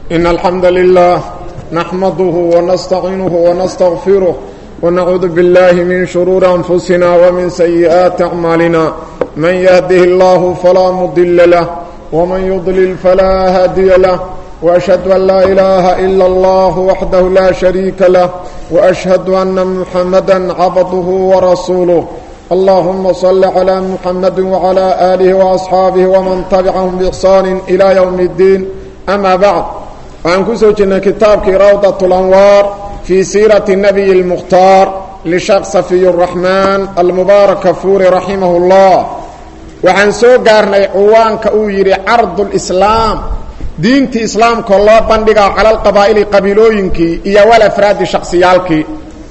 إن الحمد لله نحمده ونستعينه ونستغفره ونعوذ بالله من شرور أنفسنا ومن سيئات أعمالنا من يهده الله فلا مضل له ومن يضلل فلا هادي له وأشهد أن لا إله إلا الله وحده لا شريك له وأشهد أن محمدا عبده ورسوله اللهم صل على محمد وعلى آله وأصحابه ومن تبعهم بإحسان إلى يوم الدين أما بعد وعن كسوجنا كتابك روضة الأنوار في سيرة النبي المختار لشيخ صفي الرحمن المبارك فوري رحمه الله وعن سو قارني عوانك أويري عرض الإسلام diintii islaamka loo bandhigaa cala alqabaa'ili qabiilooyinkii iyo walafraadi shaksiyaalkii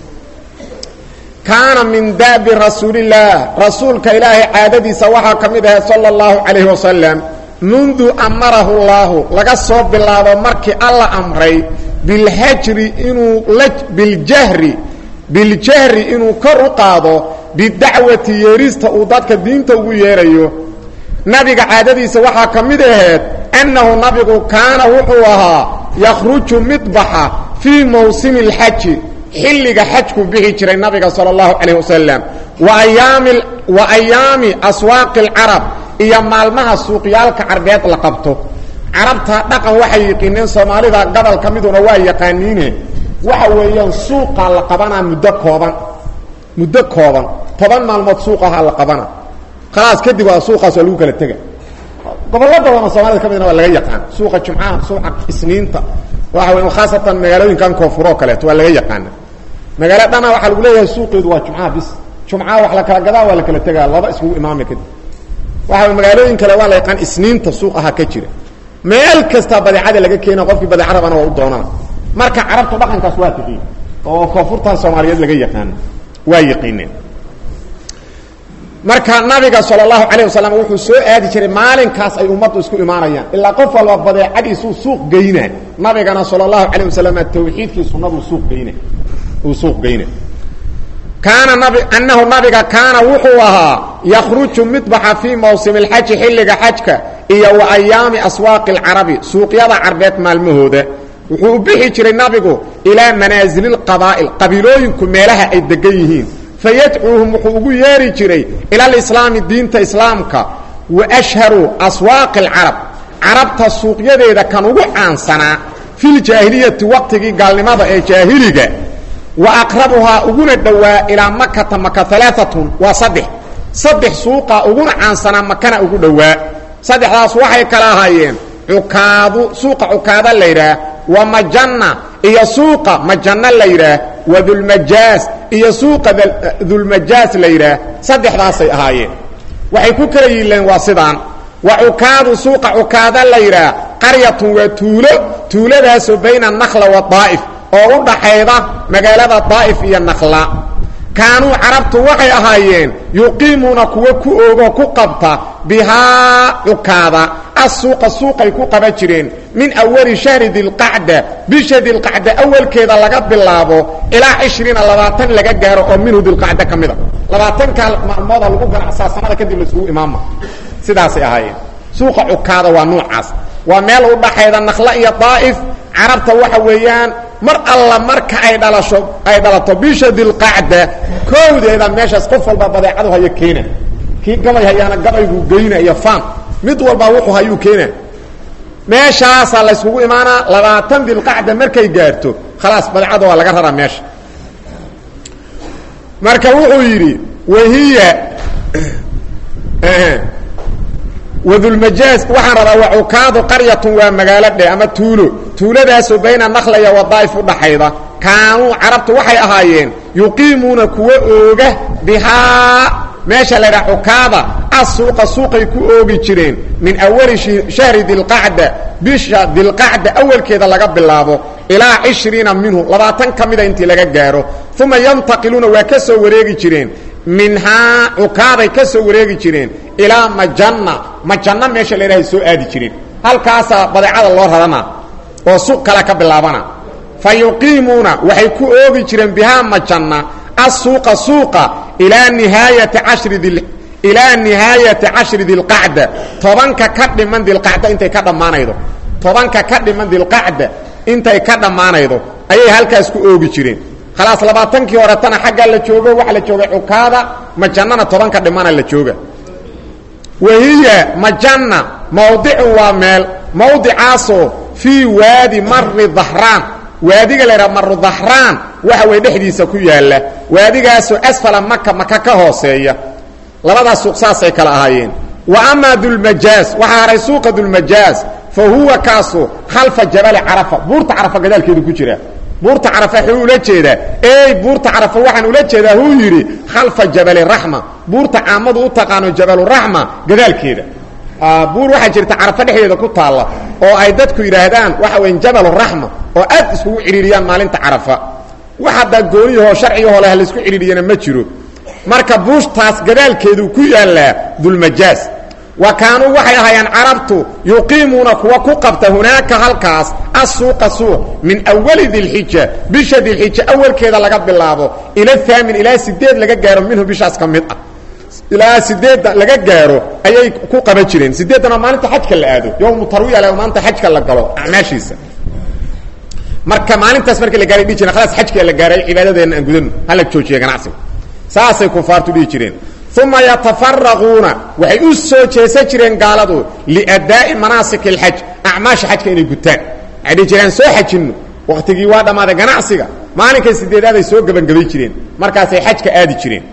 kaana min daabi rasuulillaah rasuulka ilaahay caadadiisa waxaa ka mid ahayd sala allahu calayhi wasalam mundu amarahu llaahu laga soo bilaabo markii alla amray bilhajri inuu biljahri biljahri inuu kor u qaado bidacwati yeerista uu dadka diinta ugu yeerayo nabiga caadadiisa waxaa ka mid ahayd annahu nabigu kaana wuxuu ahaa yakhruju mid baxa fii mawsimi اlxaji xilliga xajku bixi jiray nabiga salى اllahu calayh wasalam wa ayaami aswaaqi اlcarab iyo maalmaha suuqyaalka carbeed la qabto carabta dhaqan waxay yiqiineen soomaalida gobol ka miduna waa yaqaaniine waxa weeyaan suuqaa la qabanaa muddo kooban muddo kooban toban maalmood suuqahaa la qabana khalaas kadib waa suuqaas waa lagu kala tega gobollo badanoo soomaalida ka midna waa laga yaqaan suuqa jumcaha suuqa isniinta waxa wey khaasatan magaalooyinkan koonfuroo kaleeto waa laga yaqaana magaalo dhana waxaa lagu leeyahay suuqeedu waa jumcaha bis jumcaha wax la kala gadaa waa la kala tegaa laba iskugu imaamay kadib waxa wey magaalooyin kale waa la yaqaan isniinta suuq ahaa ka jira meel kastaa badeecada laga keena qofkii badeeca rabana waa u doonana marka carabtu dhaqankaas waa tiqiin oo koonfurtan soomaaliyeed laga yaqaano waa yaqiineen marka nabiga sal اlahu alayه wasalam wuxuu soo aadi jiray maalinkaas ay ummaddu isku imaanayaan ilaa qof walba badeecadiisuu suuq geyna nabigana sal اlahu alayه wasalam tawxiidkii sunadu suuq geyna uu suuq geyna kaana nabi annahu nabiga kaana wuxuu ahaa yakruju mid baxa fii mawsim اlxaji xilliga xajka iyo wa ayaami aswaaqi اlcarabi suuqyada carbeed maalmahooda wuxuu u bixi jiray nabigu ilaa manaasili اqabaa'il qabiilooyinku meelaha ay degan yihiin fayadcuuhum wuxuu ugu yeeri jiray ila alislaami diinta islaamka wa ashharu aswaaqi alcarab carabta suuqyadeeda kan ugu caansanaa filjaahiliyati waqtigii gaalnimada ee jaahiliga wa aqrabuhaa uguna dhowaa ilaa makata maka alaaatun waa saddex saddex suuqa uguna caansanaa makana ugu dhowaa saddexdaas waxay kala ahaayeen cukaadu suuqa cukaada la yidhaah wa majanna iyo suuqa majanna la yidhaah wa dulmajaas iyo suuqa dulmajaas la yidhaah saddexdaasay ahaayeen waxay ku kala yiileen waa sidaan wa cukaadu suuqa cukaada la yidhaah qaryatun waa tuulo tuuladaasoo bayna nakla wa daa'if oo u dhaxayda magaalada daa'if iyo nakla kaanuu carabtu waxay ahaayeen yuqiimuuna kuwa ku oogo ku qabta bihaa cukaada assuuqa suuqay ku qaban jireen min awali shahri dilqacda bisha dilqacda awalkeeda laga bilaabo ilaa cishriina labaatan laga gaaro oo minhu dilqacda ka mida labaatanka maalmooda lagu ganacsaa sanada kadib laisugu imaama sidaasay ahaayeen suuqa cukaada waa nuucaas waa meel u dhaxayda nakla iyo daa'if carabta waxa weeyaan mar alla marka ay dhalasho ay dhalato bisha dilqacda kowdeeda meeshaas qof walba badeecadu hayo keena kii gabay hayaana gabayguu geyna iyo faan mid walba wuxuu hayuu keena meeshaasaa layskugu imaanaa labaatan dilqacda markay gaarto khalaas badeecada waa laga raraa meesha marka wuxuu yidhi wahiya wadulmajaaz waxaan rabaa wa cukaadu qaryatun waa magaalo dhe ama tuulo tuuladaasoo bayna nakla iyo wadaa'if u dhaxayda kaanuu carabtu waxay ahaayeen yuqiimuuna kuwa ooga bihaa meesha la ydhaha cukaada assuuqa suuqay ku oogi jireen min awali shahri dilqacda bisha dilqacda awalkeeda laga bilaabo ilaa cishriina minhu labaatan ka mida intii laga gaaro uma yantaqiluuna waa ka soo wareegi jireen minhaa cukaaday ka soo wareegi jireen ilaa majanna majanna meesha la ydhahay soo aadi jireen halkaasaa badeecada loo rarana oo suuq kale ka bilaabana fa yuqiimuuna waxay ku oogi jireen bihaa majanna assuuqa suuqa ilaa nihaayati cashri di ilaa nihaayati cashri dilqacda tobanka ka dhiman dilqacda intay ka dhammaanaydo tobanka ka dhiman dilqacda intay ka dhammaanaydo ayay halkaas ku oogi jireen khalaas labaatankii horetana xaggaa la joogo waxa la joogay cukaada majannana tobanka dhimana la jooga wahiya majanna mawdicun waa meel mawdicaasoo fii waadi mari dahraan waadiga la yidhaha maru dahraan waxa way dhexdiisa ku yaalla waadigaasoo asfala maka maka ka hooseeya labadaas suuq saasay kala ahaayeen wa amaa dulmajaaz waxaa haray suuqa dulmajaaz fa huwa kaasu khalfa jabali carafa buurta carafa gadaalkeedu ku jira buurta carafa wuxuu ula jeedaa ey buurta carafa waxaan ula jeedaa huu yidhi khalfa jabali raxma buurta caamadu u taqaano jabaluraxma gadaalkeeda buur waxaa jirta carafa dhexdeeda ku taalla oo ay dadku yidhaahdaan waxa weya jabaluraxma oo aad iskugu cidhiiriyaan maalinta carafa wax haddaa gooniyahoo sharcigahoo leh laisku cidhiiriyana ma jiro marka buushtaas gadaalkeedu ku yaallaa dulmajaaz wa kaanuu waxay ahaayeen carabtu yuqiimuuna kuwa ku qabta hunaaka halkaas assuuqa suuq min awali dilxija bisha dilxija awalkeeda laga bilaabo ila aamin ilaa sideed laga gaaro minhu bishaas ka mid ah ilaa sideedda laga gaaro ayay ku qaban jireen sideeddana maalinta xajka la aado yowmu tarwiya le maanta xajka la galo acmaashiisa marka maalintaas markii la gaaray dhihi jireen khalaas xajka la gaaray cibaadadeenna aan gudano hala joojiya ganacsiga saasay kufaartu dhihi jireen uma yatafaraquuna waxay u soo jeesan jireen gaaladu liadaa'i manaasik اlxaj acmaasha xajka inay gutaan waxay dhihi jireen soo xajinno waktigii waa dhammaaday ganacsiga maalinkai sideedaaday soo gebangabay jireen markaasay xajka aadi jireen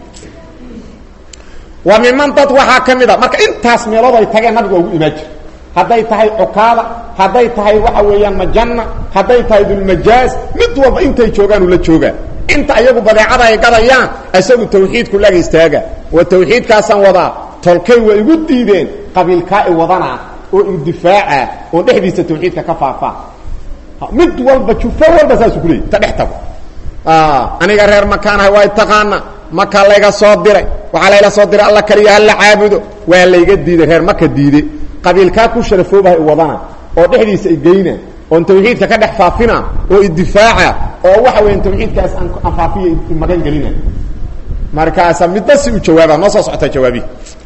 wa miman dad waxaa ka mid a marka intaas meelood ay tageen nabiga ugu imaan jira hadday tahay cukaada hadday tahay waxa weeyaan majanna hadday tahay dulmajaaz mid walba intay joogaan ula joogaa inta ayagu badeecada ay gadayaan isagu tawxiidku laga istaaga wa tawxiidkaasaan wadaa tolkay waa igu diideen qabiilkaa i wadanaa oo idifaaca oo dhexdiisa tawxiidka ka faafaa mid walba jufo walba saasuu kuleeyay ta dhex tago aniga reer makaanahay waa taqaana maka layga soo diray waxaa layla soo diray alla kaliya hala caabudo waa layga diiday reer maka diide qabiilkaa ku sharafoobaha i wadana oo dhexdiisa i geyna oon tawxiidka ka dhex faafina oo idifaaca oo waxa weya tawxiidkaas aan faafiya magan gelina markaasa midba si u jawaaba noo soo socotaa jawaabihi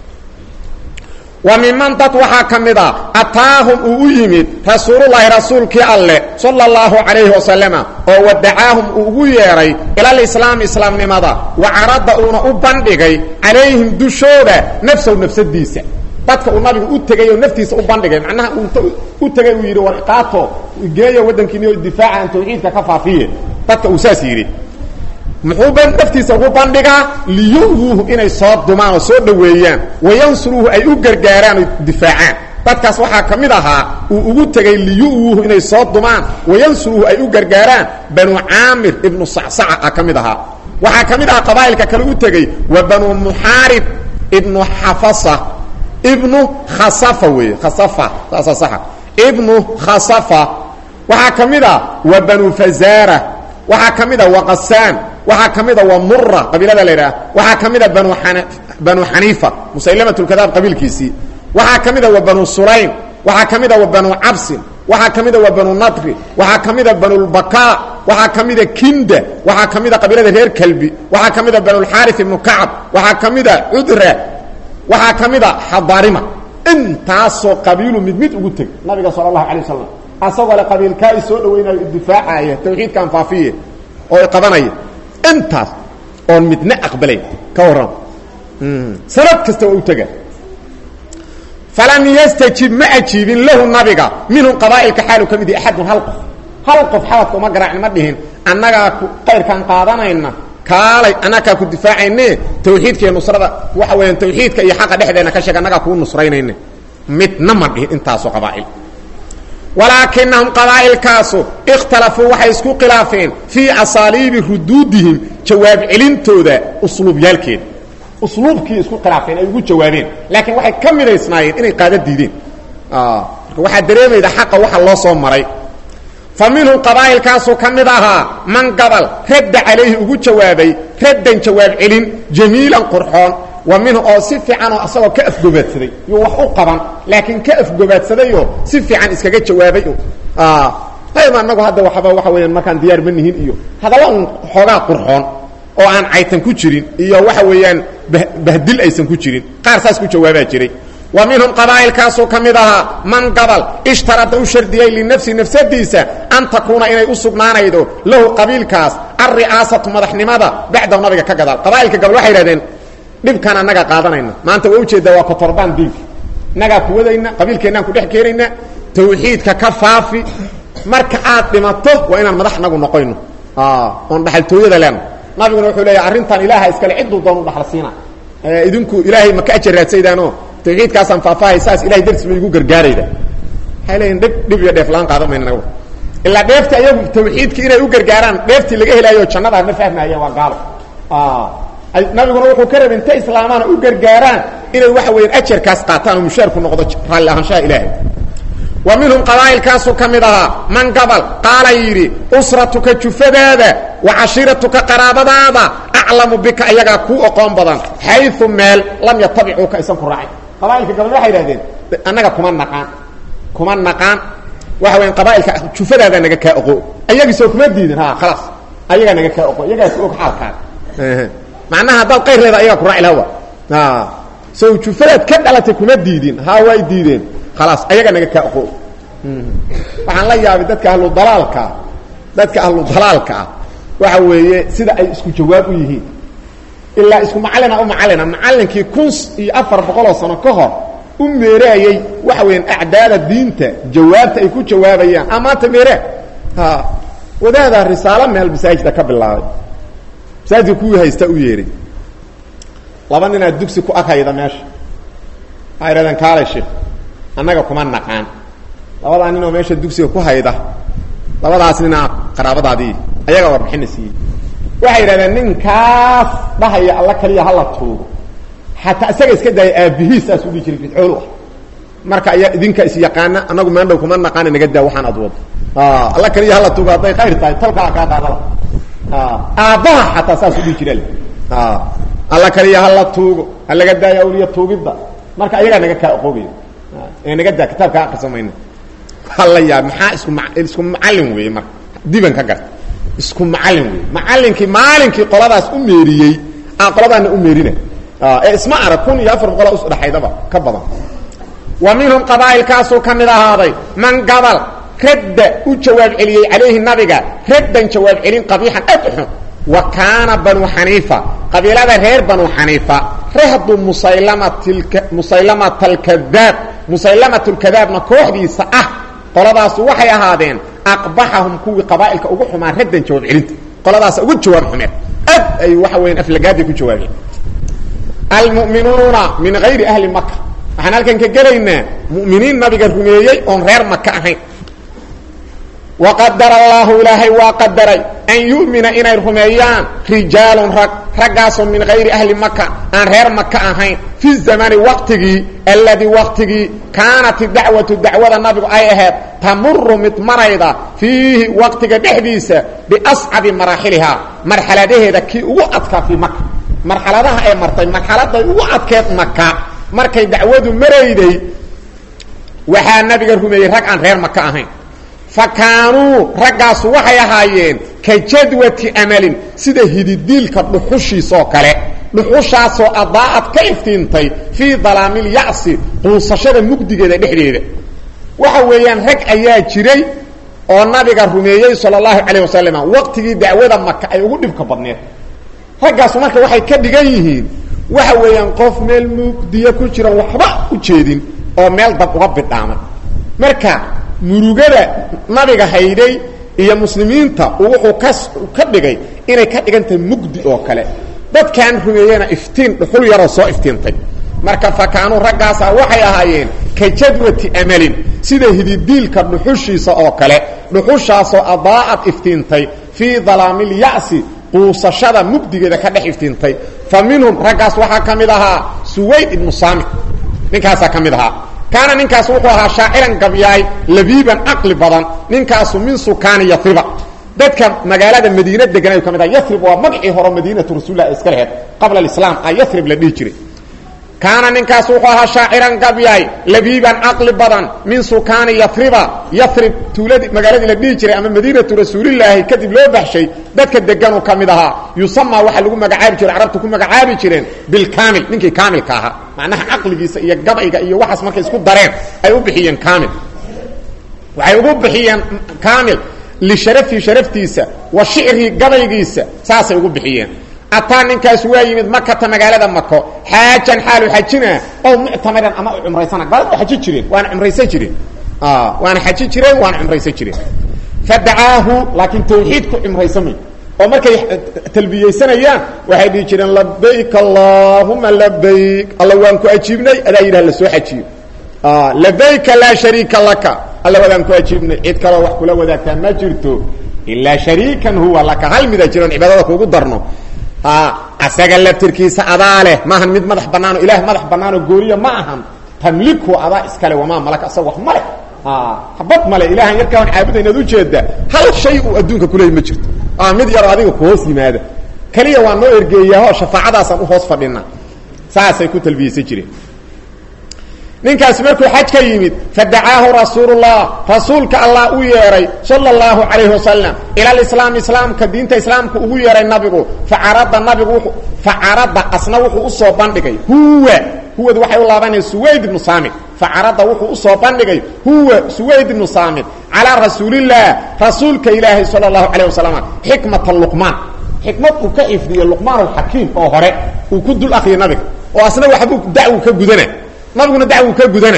wa miman dad waxaa ka mid a ataahum uu u yimid rasuululahi rasuulkii alle sala اllahu calayhi wasalama oo wadacaahum uu ugu yeedhay ilalislaami islaamnimada wa carada uuna u bandhigay calayhim dushooda nafsahu nafsadiisa dadka uu nabigu u tegay oo naftiisa u bandhigay macnaha uu u tegay uu yidhi war qaato geeyo waddankiini oo difaaca aan tawxiidka ka faafiye dadka uu saas yidhi muxuu naftiisa ugu bandhigaa liyuwuuhu inay soo dumaan oo soo dhoweeyaan wayansuruuhu ay u gargaaraan oo difaacaan dadkaas waxaa ka mid ahaa uu ugu tegay liyuwuuhu inay soo dumaan wayansuruuhu ay u gargaaraan banu caamir ibnu sacsaca a ka mid ahaa waxaa ka mid ahaa qabaa'ilka kale u tegey wa banu muxaarib ibnu xafasa ibnu khasafa weeye khasafa saasa saxa ibnu khasafa waxaa ka mid a wa banu fazaara waxaa ka mid a wa qasaan waxaa ka mid a wa mura qabiilada la yidhaha waxaa ka mid a banu an banu xaniifa musaylamatulkadaab qabiilkiisii waxaa ka mid a wa banu sulaym waxaa ka mid a wa banu cabsin waxaa ka mid a wa banu nadri waxaa ka mid a banulbakaa waxaa ka mid a kinda waxaa ka mid a qabiilada reer kalbi waxaa ka mid a banulxaarif ibnu kacab waxaa ka mid a cudra waxaa ka mid a xadarima intaasoo qabiilu mid mid ugu teg nabiga sala allahu alay wasalam asagoo le qabiilkaa i soo dhawaynayo idifaacaya tawxiidkaan faafiye oo i qabanaya intaas oon midna aqbalayn ka warran sanad kasta waa u tega falam yastajib ma ajiibin lahu nabiga minhum qabaa'ilka xaalu ka mid yahi axadun hal qof hal qof xabadka uma garaacin ma dhihin annagaa ku qayrkaan qaadanayna kaalay annagaa ku difaacayne tawxiidka iyo nusrada waxa weeyaan tawxiidka iyo xaqa dhexdeena ka sheeg annagaa kuu nusraynayne midna ma dhihin intaasoo qabaa'il walaakinahum qabaa'ilkaasu ikhtalafuu waxay isku khilaafeen fii asaaliibi ruduudihim jawaab celintooda usluubyaalkeeda usluubkii isku khilaafeen ay ugu jawaabeen laakiin waxay ka midaysnaayeen inay qaada diideen marka waxaa dareemayda xaqa waxa loo soo maray fa minhum qabaa'ilkaasuu ka mid ahaa man gabal radda calayhi ugu jawaabay raddan jawaab celin jamiilan qurxoon wa minhu oo si fiicanoo asagoo ka afgobaadsaday yuu wax u qaban laakiin ka afgobaadsadayoo si fiican iskaga jawaabay ayma anagu hadda waxba waxa weyaan markaan diyaar ma nihin iyo hadalla un xoogaa qurxoon oo aan caytan ku jirin iyo waxa weeyaan bahdil aysan ku jirin qaar saas ku jawaabaa jiray wa minhum qabaa'ilkaasuu ka mid ahaa man gabal ishtarada u shardiyey linafsi nafsadiisa an takuuna inay u sugnaanaydo lahu qabiilkaas alri'aasatu madaxnimada bacdahu nabiga ka gadaal qabaa'ilka gabal waxay idhahdeen dhibkaan annaga qaadanayna maanta waa ujeeddaa waa kotorbaan diinka innagaa kuwadayna qabiilkeennaan ku dhex keenayna tawxiidka ka faafi marka aad dhimato waa inaan madax nagu noqoyno oon dhaxaltooyada leena nabiguna wuxuu leeyahy arrintan ilaaha iskale cidduu doon u dhaxal siina idinku ilaahay ma ka ajar raadsaydaanoo tawxiidkaasaan faahfaahay saas ilahay dartiis ba igu gargaarayda waxay leeyihin dhib dhib iyo dheef laan qaadan mayna nagu ilaa dheeftii ayagu tawxiidki inay u gargaaraan dheeftii laga helaayo jannada ma fahmaayeen waa gaalo nabiguna wuxuu ka rabay inta islaamaana u gargaaraan inay waxa weeyaan ajarkaas qaataan oo mushaarku noqdo raalli ahaanshaha ilaahay wa minhum qabaa'ilkaasuu ka mid ahaa man gabal qaala yidhi usratuka jufadaada wa cashiiratuka qaraabadaada aclamu bika ayagaa kuu oqoon badan xayu meel lam yatabicuuka aysan ku raacin qabaa'ilka gabal waxay idhahdeen annaga kuma naqaan kuma naqaan waxa weyan qabaa'ilka jufadaada naga kaa oqo ayagiisoo kuma diidin ha khalaas ayagaa naga kaa oqo iyagaas og xaalkaan macnaha haddaad qayrreeda ayagaa ku raaci lahawa sow jufadaad ka dhalatay kuma diidin ha way diideen khalaas ayaga naga kaa oqo waxaan la yaabay dadka ahlu dalaalkaa dadka ahlu dalaalka ah waxa weeye sida ay isku jawaab u yihiin ilaa isku macallina u macallina macallinkii kun iyo afar boqoloo sano ka hor u meeraayey waxa weeyaan acdaada diinta jawaabta ay ku jawaabayaan a maanta meeraa ha wadaadaa risaalo meel masaajida ka bilaabay masaajidka kuwii haysta u yeehay laba ninaa dugsi ku aghayda meesha waxay idhahdeen kaalay sheekh annaga kuma naqaan labadaa ninoo meesha dugsiga ku hayda labadaas ninaa qaraabadaadii ayagaa warbixina siiyey waxay yidhahdeen ninkaas dhahaya alla kaliya hala tuugo xataa isaga iska daaya aabbihiis saas u dhihi jiray bidcoolu ah marka ayaa idinka is yaqaana annagu maandhow kuma naqaana naga daa waxaan ad wado alla kaliya hala tuugo hadday khayr tahay tolkaa kaa qaadala aabbaha xataa saas u dhihi jira alla kaliya hala tuugo ha laga daayo awliya tuugidda marka ayagaa naga kaa oqoobaya ee naga daa kitaabka akrisa mayna hala yaab maxaa isku ma isku macallin weeye marka diban ka garta isku macallin weeye macallinkii maalinkii qoladaas u meeriyey aan qoladaana u meerina ee isma arag kun iyo afar boqoloo isdhaxaydaba ka badan wa minhum qabaa'ilkaasuu ka mid ahaaday man gabal radda u jawaab celiyey calayhi nabiga raddan jawaab celin qabiixan aad u xun wa kaana banu xaniifa qabiilada reer banu xaniifa rahdu musaylamatk musaylamata alkadaab musaylamat lkadaabna kooxdiisa ah qoladaasu waxay ahaadeen aqbaxahum kuwii qabaa'ilka ugu xumaa raddan jawaab celinta qoladaasa ugu jawaab xumeen aad ay waxa weyan aflagaaday ku jawaabeen almu'minuuna min hayri ahli maka waxaan halkan ka gelaynaa mu'miniin nabiga rumeeyey oon reer maka ahayn waqadara allaahu ilaahay waa qadaray an yu'mina inay rumeeyaan rijaalun rag raggaasoo min hayri ahli maka aan reer maka ahayn fi zamani waqtigii alladii waqtigii kaanat dacwatu dacwada nabigu ay ahayd tamuru mid marayda fiihi waqtiga dhexdiisa biascabi maraaxilihaa marxaladaheeda kii ugu adkaa fii maka marxaladaha ay martay marxaladay ugu adkeed maka markay dacwadu marayday waxaa nabiga rumeeyey rag aan reer maka ahayn fa kaanuu raggaasu waxay ahaayeen ka jadwati amalin sida hididiilka dhuxushiisoo kale dhuxushaasoo adaa'ad ka iftiintay fii dalaamilya'si quusashada mugdigeeda dhexdeeda waxa weeyaan rag ayaa jiray oo nabiga rumeeyey sala allahu calayh wasalam waqtigii dacwada maka ay ugu dhibka badneed raggaasu marka waxay ka dhigan yihiin waxa weeyaan qof meel mugdiya ku jira waxba u jeedin oo meel dab uga bidhaamay marka murugada nabiga hayday iyo muslimiinta wuxuu ka ka dhigay inay ka dhigan tahay mugdi oo kale dadkan rumeeyena iftiin dhuxul yaroo soo iftiintay marka fakaanuu raggaasa waxay ahaayeen ka jadwati amalin sida hididiilka dhuxushiisa oo kale dhuxushaasoo adaa'ad iftiintay fii dalaamilya'si quusashada mugdigeeda ka dhex iftiintay fa minhum raggaas waxaa ka mid ahaa suwayd ibnu saamit ninkaasaa ka mid ahaa kaana ninkaas wuxuu ahaa shaaciran gabyaay labiiban caqli badan ninkaasu min sukaani yariba dadka magaalada madiina deganay ka mid aha yarib waa magacii hore madiinatu rasuulilah iska laheed qabla alislaam a yarib la dhihi jiray kaana ninkaas wuxuu ahaa shaaciran gabyaay labiiban caqli badan min sukaani yariba yarib tuuladii magaaladii la dhihi jiray ama madiinatu rasuulilaahi kadib loo baxshay dadka deganuu ka mid ahaa yusamaa waxaa lagu magacaabi jiray carabtu ku magacaabi jireen bilkaamil ninkii kaamilka ahaa macnaha caqligiisa iyo gabayga iyo waxaas markay isku dareen ay u bixiyeen kaamil waxay ugu bixiyeen kaamil lisharafihi sharaftiisa wa shicrii gabaygiisa saasay ugu bixiyeen ataa ninkaas waa yimid makata magaalada mako xaajan xaalu xajina ow muctamiran ama u cumraysana gaalada waa xaji jireen waana cumraysan jireen waana xaji jireen waana cumraysan jireen fadacaahu laakiin tawxiidku cumraysamay oo markay talbiyeysanayaan waxay dhihi jireen labayk allahuma labayk alla waan ku ajiibnay adaa yidhah la soo xajiyo labayka laa shariika laka alla wadaan ku ajiibnay cid kaloo wax kula wadaagtaa ma jirto ilaa shariikan huwa laka hal mida jiroon cibaadada kuugu darno asaga laftirkiisa adaa leh maahan mid madax banaano ilaah madax banaanoo gooriya ma ahan tamliku adaa iskale wamaa malaka asaga wax male habad male ilahan yarkaan caabuda inaad ujeeda hal shay uu adduunka kuleey ma jirto mid yaroo adiga ku hoos yimaada keliya waa noo ergeeyaho shafaacadaasaan u hoos fadhina saasay ku talbiyeysan jireen ninkaasi markuu xaj ka yimid fadacaahu rasuulullah rasuulka allah u yeeray sala allahu calayhi wasalam ila alislaam islaamka diinta islaamka ugu yeeray nabigu facarada nabigu facarada asna wuxuu usoo bandhigay huwa huwad waxay u laabanaya suwayd ibnu saamid facarada wuxuu usoo bandhigay huwa suwayd ibnu saamid calaa rasuulillaah rasuulka ilaahi sala allahu calayh wasalam xikmata luqmaan xikmad uu ka xifdiyo luqmaan alxakiim oo hore uu ku dul akriya nabiga oo asna waxbuu dacwu ka gudana nabiguna dacwu ka gudana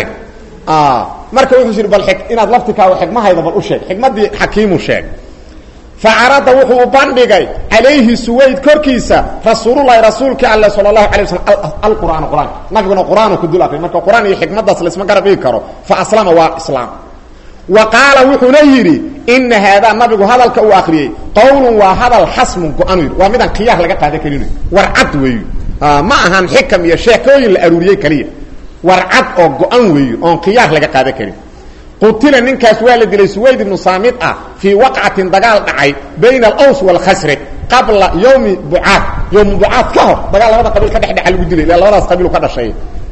marka wuxuu yidhi bal inaad laftikaaga xikmahayda bal u sheeg xikmaddii xakiimu sheeg facarada wuxuu u bandhigay calayhi suwayd korkiisa rasuululahi rasuulkii alle sala allahu alay waslam alqur'aan qur-aanka nabiguna qur-aanu ku dul akriy marka qur-aan iyo xikmaddaas laisma garab dhigi karo fa aslama waa islaam wa qaala wuxuuna yidhi ina haadaa nabigu hadalka uu akriyey qowlun waa hadal xasmun go-anu yidhi waa midaan khiyaar laga qaadan karin war cad weeyu ma ahan xikam iyo sheekooyin la aruuriyey keliya war cad oo go-an weeyo oon khiyaar laga qaadan karin qutila ninkaas waa la dilay suwayd ibnu saamid ah fii waqcatin dagaal dhacay bayna alaws waalkhasraj qabla yowmi bucaad yowmi bucaad ka hor dagaal labada qabiil ka dhexdhexa lagu dilay ila labadaas qabiil ka dhashay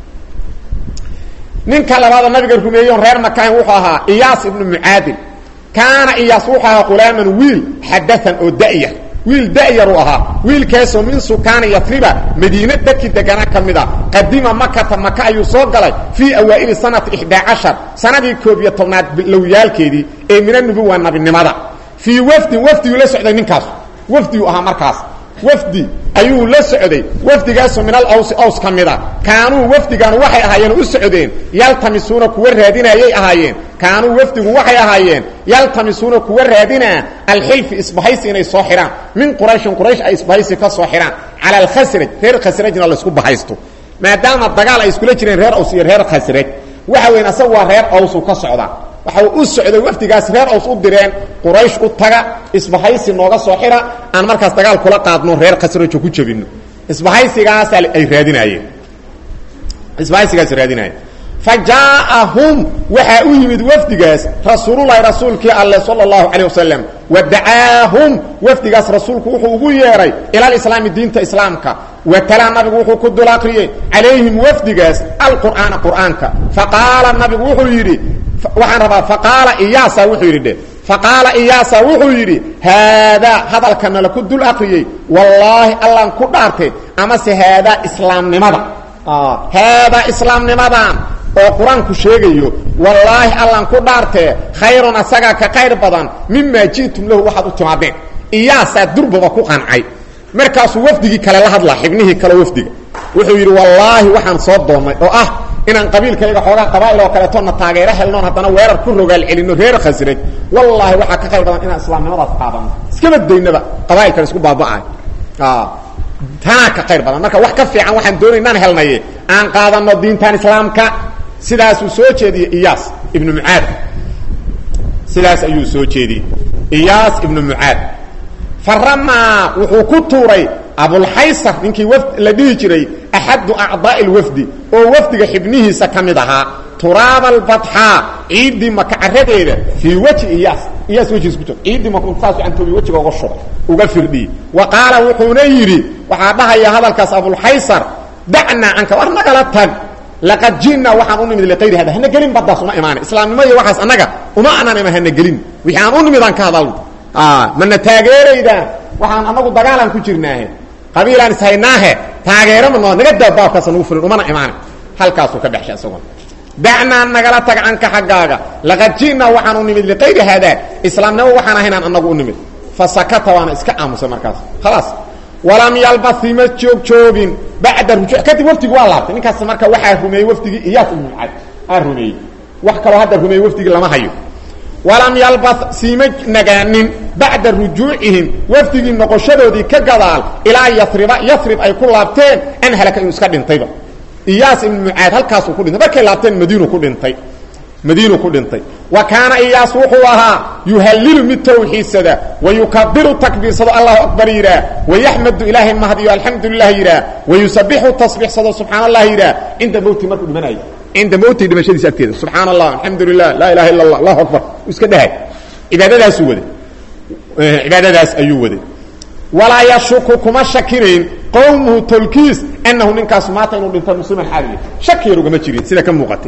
ninka labaada nabiga rumeeyon reer makahin wuxuu ahaa iyaas ibnu mucaadin kaana iyaas wuxuu ahaa qulaaman wiil xadaan oo da'yar wiil da'yar uu ahaa wiilkaasoo min sukaani yatriba madiine dadkii deganaa ka mid a qadima makata maka ayuu soo galay fii awaa'ili sanati ixdaa cashar sanadii koob iyo tobnaad lowyaalkeedii ee min anubuwa nabinimada fii wafdin wafdiguu la socday ninkaas wafdiguu ahaa markaas wafdi ayuu la socday wafdigaasoo min alawsi aws ka mid a kaanuu wafdigan waxay ahaayeen u socdeen yaltamisuuna kuwa raadinayay ahaayeen kaanuu wafdigu waxay ahaayeen yaltamisuuna kuwa raadinaa alxilfi isbahaysi inay soo xidhaan min qurayshin quraysh ay isbahaysi ka soo xidhaan cala alkhasraj reer khasrajna laysku bahaysto maadaama dagaal ay iskula jireen reer aws iyo reer khasraj waxa weyn asagu waa reer awsu ka socdaa waxa u socday wafdigaas reer aws u direen quraysh u taga isbahaysi nooga soo xidha aan markaas dagaal kula qaadno reer khasrajo ku jabino isbahaysigaas ay raadinaayeen isbahaysigaas raadinaayeen fa jaaahum waxaa u yimid wafdigaas rasuululahi rasuulkii alle sala allahu calayh wasalam wa dacaahum wafdigaas rasuulku wuxuu ugu yeedhay ila alislaami diinta islaamka wa talaa nabigu wuxuu ku dul akriyey calayhim wafdigaas alqur'aana qur'aanka faqaala nabigu wuxuu yidhi waxaan rabaa faqaala iyaasa wuxuu yidhi dhe faqaala iyaasa wuxuu yidhi haadaa hadalkana la ku dul akriyey wallaahi allaan ku dhaartay amase haadaa islaamnimada haadaa islaamnimadan oo qur-aanku sheegayo wallaahi allaan ku dhaartee khayrun asagaa ka qayr badan mimaa ji'tum lahu waxaad u timaadeen iyaasaa durbaba ku qancay markaasuu wafdigii kale la hadlaa xibnihii kale wafdiga wuxuu yidhi wallaahi waxaan soo doonnay oo ah inaan qabiilkayga xoogaa qabaa'il oo kaleetona taageero helnoon haddana weerar ku rogaal celinno reer khasraj wallaahi waxaa ka qayr badan inaan islaamnimadaas qaadano iskaba daynaba qabaa'ilkan isku baaba'ay tanaa ka qayr badan marka wax ka fiican waxaan doonay inaan helnaye aan qaadano diintan islaamka sidaasuu soo jeediyey iyaas ibnu mucaad sidaas ayuu soo jeediyey iyaas ibnu mucaad faramaa wuxuu ku tuuray abulxaysar ninkii wafd la dhihi jiray axadu acdaa'i lwafdi oo wafdiga xibnihiisa ka mid ahaa turaaba albatxaa ciiddii maka caradeeda fii weji iyaas iyaas wejigiisa ku jiro ciiddii maka saas cantoobi wejiga uga shubay uga firdhiyey wa qaala wuxuuna yidhi waxaa dhahaya hadalkaas abulxaysar dacnaa canka war nagala tag laqad ji'naa waxaan u nimid liqayri hada hana gelin baddaas uma imaana islaamnimo iyo waxaas annaga uma anaan ima hana gelin wixii aan u nimid aan ka hadalno mana taageeraydaan waxaan anagu dagaalaan ku jirnaahe qabiilaan ishaynaahe taageero ma noo naga daa baabkaasa nagu fulin umana imaana halkaasuu ka dhexshay isaguna dacnaa nagala tag canka xaggaaga laqad ji'naa waxaan u nimid liqayri haadaa islaamnimo waxaan ahaynaan annagu u nimid fa sakata waana iska aamusay markaas khalaas walam yalbasi ma joog joogin bacda rujuuc kadib wafdigi waa laabtay ninkaas marka waxaa rumeeyey wafdigii iyaas ibnu mucaad aa rumeeyey wax kaloo hadda rumeeyey wafdigii lama hayo walam yalbas siima nagaanin bacda rujuucihim wafdigii noqoshadoodii ka gadaal ilaa yariba yarib ay ku laabteen an halaka inuu iska dhintayba iyaas ibnu mucaad halkaasuu ku dhintay markay laabteen madiinu ku dhintay madiinu ku dhintay wa kaana iyaas wuxuu ahaa yuhalilu mid tawxiidsada wayukabiru takbiirsado allahu akbar yidhaah wayaxmadu ilaahay mahdiyo alxamdu lilah yidhaah wayusabixu tasbiixsado subxaan allah yidhaah cinda mowti markuu dhimanayo cinda mowti dhimashadiisa agteeda subxaan allah alxamdu lilah laa ilaha illa allah allahu akbar iska dhahay cibaadadaasuu waday cibaadadaas ayuu waday walaa yashuku kuma shakinayn qowmuhu tolkiis anahu ninkaasu maata inuu dhinta musliman xaaliya shaki yar ugama jirin sida ka muuqatay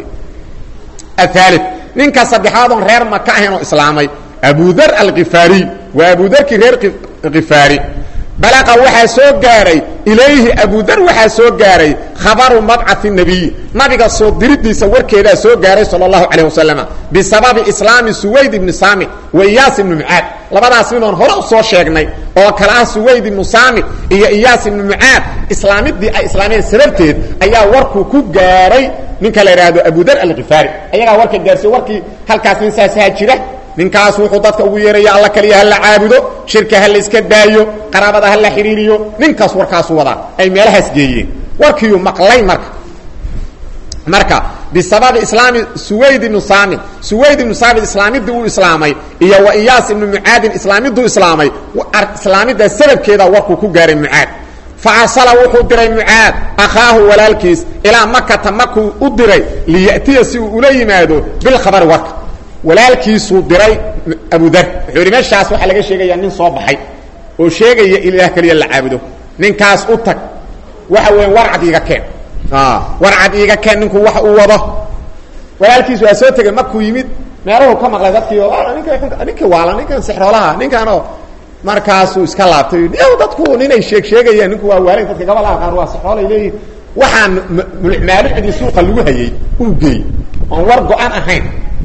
aali ninka saddexaad oon reer maka ahayn oo islaamay abudar alkifaariy waa abudarkii reer kifaari balaqa waxaa soo gaaray ilayhi abudar waxaa soo gaaray khabaru mabcai nabiy nabiga soo diridiisa warkeedaa soo gaaray sal اlahu calayh wasalama bisababi islaami suwayd ibni saamit wa iyaas ibni mucaad labadaas nin oon hore u soo sheegnay oo kale ah suwayd ibnu saamit iyo iyaas ibni mucaad islaamidii ay islaameen sababteed ayaa warkuu ku gaaray ninka la idhaahdo abudar alkifaari ayagaa warka gaarsiye warkii halkaas nin saasaha jira ninkaas wuxuu dadka ugu yeeraya alla kaliya hala caabudo shirka ha la iska daayo qaraabada ha la xidhiiriyo ninkaas warkaasu wadaa ay meelahaas geeyeen warkiiyu maqlay marka marka bisababi islaami suwayd ibnu saamit suwayd ibnu saamit islaamidii uu islaamay iyo wa iyaas ibnu mucaadin islaamiduu islaamay islaamiddaa sababkeeda warkuu ku gaaray mucaad faasala wuxuu diray mucaad akhaahu walaalkiis ilaa makata makuu u diray liyatiya si uu ula yimaado bilkhabari warka walaalkiisuu diray abudar wuxuu yidhi meeshaas waxaa laga sheegayaa nin soo baxay oo sheegaya in ilaah keliya la caabudo ninkaas u tag waxa weya warcad iiga keen warcad iiga keen ninku wax uu wado walaalkiis waa soo tegay makuu yimid meelahu ka maqlay dadkii oo ninka ninkii waala ninkan sexroolaha ninkanoo markaasuu iska laabtay y dadku ninay sheeg sheegayaan ninku waa waalayn dadka gabalaha qaar waa sexroolay leeyihin waxaan maalucidii suuqa lagu hayay uu geey oon war go-an ahayn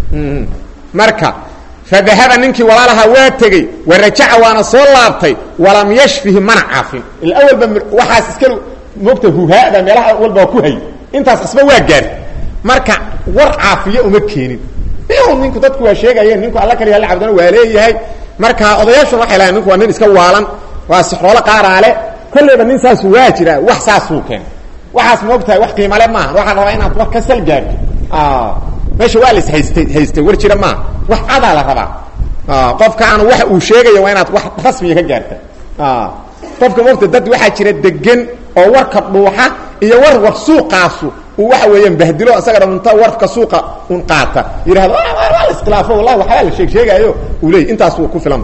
marka fadahaba ninkii walaalahaa waa tegey warajaca waana soo laabtay walam yashfihi mana caafin ila awalba waxaas iska moogta huhaada meelaha walba ku hay intaas asba waa gaar marka war caafiya uma keenin ninku dadku waa sheegayeen ninku alla kaliya la cabdana waa leeyahay marka odayaashuna waxay lahayn ninku waa nin iska waalan waa sixroolo qaaraale kolleyba nin saasu waa jira wax saasuu keen waxaas moogtahay wax qiimale maaha waxaa rabaa inaad war ka sal gaarto meesha waa las haystay haystay war jira maaha wax cadaa la rabaa qofka aan waxa uu sheegaya waa inaad wax rasmiga ka gaarta qofka moogta dad waxaa jira degan oo warka dhuuxa iyo war war suuqaasu uu waxa weeyaan bahdilo isaga dhamunta warka suuqa un qaata yidhahdo waa la iskhilaafo wallahi waxbaa la sheeg sheegaayo uu leey intaas ku filan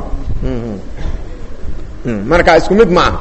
marka isku mid ma aha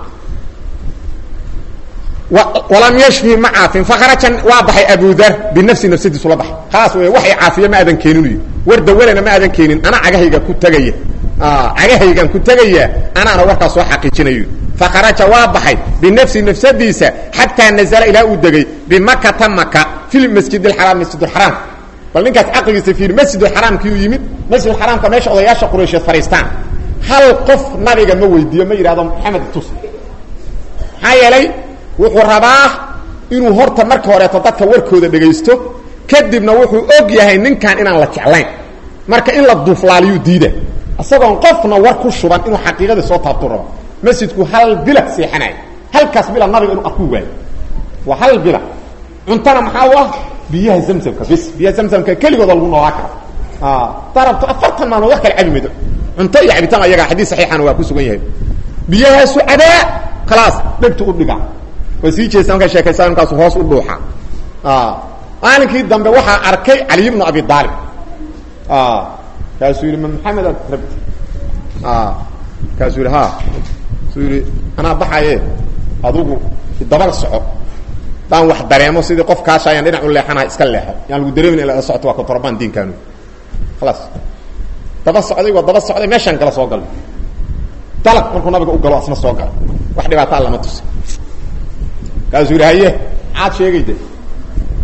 walam yashfi ma caafin fakharaja waa baxay abudar binafsi nafsadiisu la baxay khalaas wey waxay caafiya ma aadan keenin war dawalana ma aadan keenin ana cagahayga ku tegaya cagahaygan ku tegaya anaana warkaas soo xaqiijinayo fakharaja waa baxay binafsi nafsadiisa xataa nazala ilaa uu degay bimakata maka fi masjid اxaraam masjid اxaraam bal ninkaas caqligiisa fiir masjid اxaraamkii uu yimid masjid xaraamka meesha odayaasha quraysheed fadhiistaan hal qof nabiga ma weydiiyo ma yidhahdo maxamed tus maxaa yeelay wuxuu rabaa inuu horta marka horeeto dadka warkooda dhegaysto kadibna wuxuu og yahay ninkan inaan la jeclayn marka in la duuflaaliyuu diida isagoon qofna war ku shuban inuu xaqiiqadii soo taabtu rabo masjidku hal bila seexanay halkaas bila nabiga inuu arku waayo waa hal bila cuntana maxaa u ah biyaha zamsamka bis biyaha zamsamka keligooda lagu noolaa karo darabto afartan maalmood wax kala cabi maydo cunto iyo cabitaan ayaga xadiis saxiixana waa ku sugan yahay biyahaasu cadaa khalaas dhegtu u dhiga waa sii jeesta markaa sheekaysaa markaasu hoos u dhuuxa maalinkii dambe waxaa arkay caliy bnu abi aalib kaasuu yidhi ma maxamed aad rabti kaasuu yidhi ha suu yidhi anaa baxaye adugu dabal soco daan wax dareemo sidii qof kaasha ayaan dhinac u leexanaha iska leexo yaan lagu dareemin in la socoto waa controband diinkaanu khalaas daba socday waa daba socday meeshaan kala soo galay dalaq markuu nabiga u galo asna soo gala wax dhibaataa lama tusi kaasuu yidhi haye maxaad sheegayde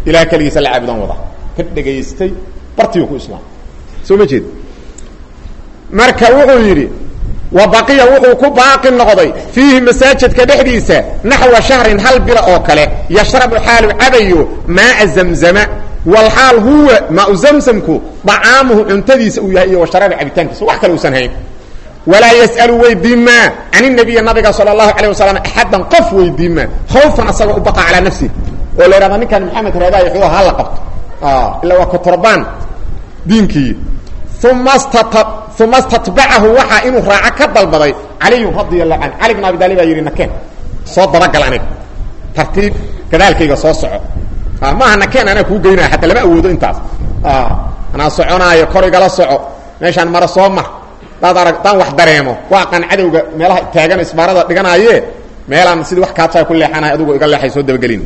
ilaah keligiisa la caabudan wada ka dhegaystay bartigu ku islaam soo ma jeed marka wuxuu yidhi wa baqiya wuxuu ku baaqi noqday fiihi masaajidka dhexdiisa naxwa shahrin hal bila oo kale yashrabu xaalu cabayo maaa zamzama walxaal huwa maau zamsamku dacaamuhu cuntadiisa uu yahay iyo washaraabi cabitaankiisa wax kale uusan hayn walaa yas'alu weydiimaa can inabiyi nabiga sala allahu calayh wasalam axaddan qof weydiimaa khawfan asagoo u baqa calaa nafsihi oo la yidhahda ninkan maxamed raadaay xuu ha la qabto ilaa waa kotorbaan diinkii uma stata uma statbacahu waxaa inuu raaco ka dalbaday caliyun radia allahu canhu cali bn abi taalib baa yidhi nakeen soo dabagal aniga tartiib gadaalkayga soo soco maaha nakeen anaa kuu geynaya hataa lama awoodo intaas anaa soconaayo kor igala soco meeshaan mara soo mar daad arag daan wax dareemo waa qan cadowga meelaha taagan isbaarada dhiganaaye meelaan sidii wax kaadsaa ku leexanahay adugu iga leexay soo dabagelin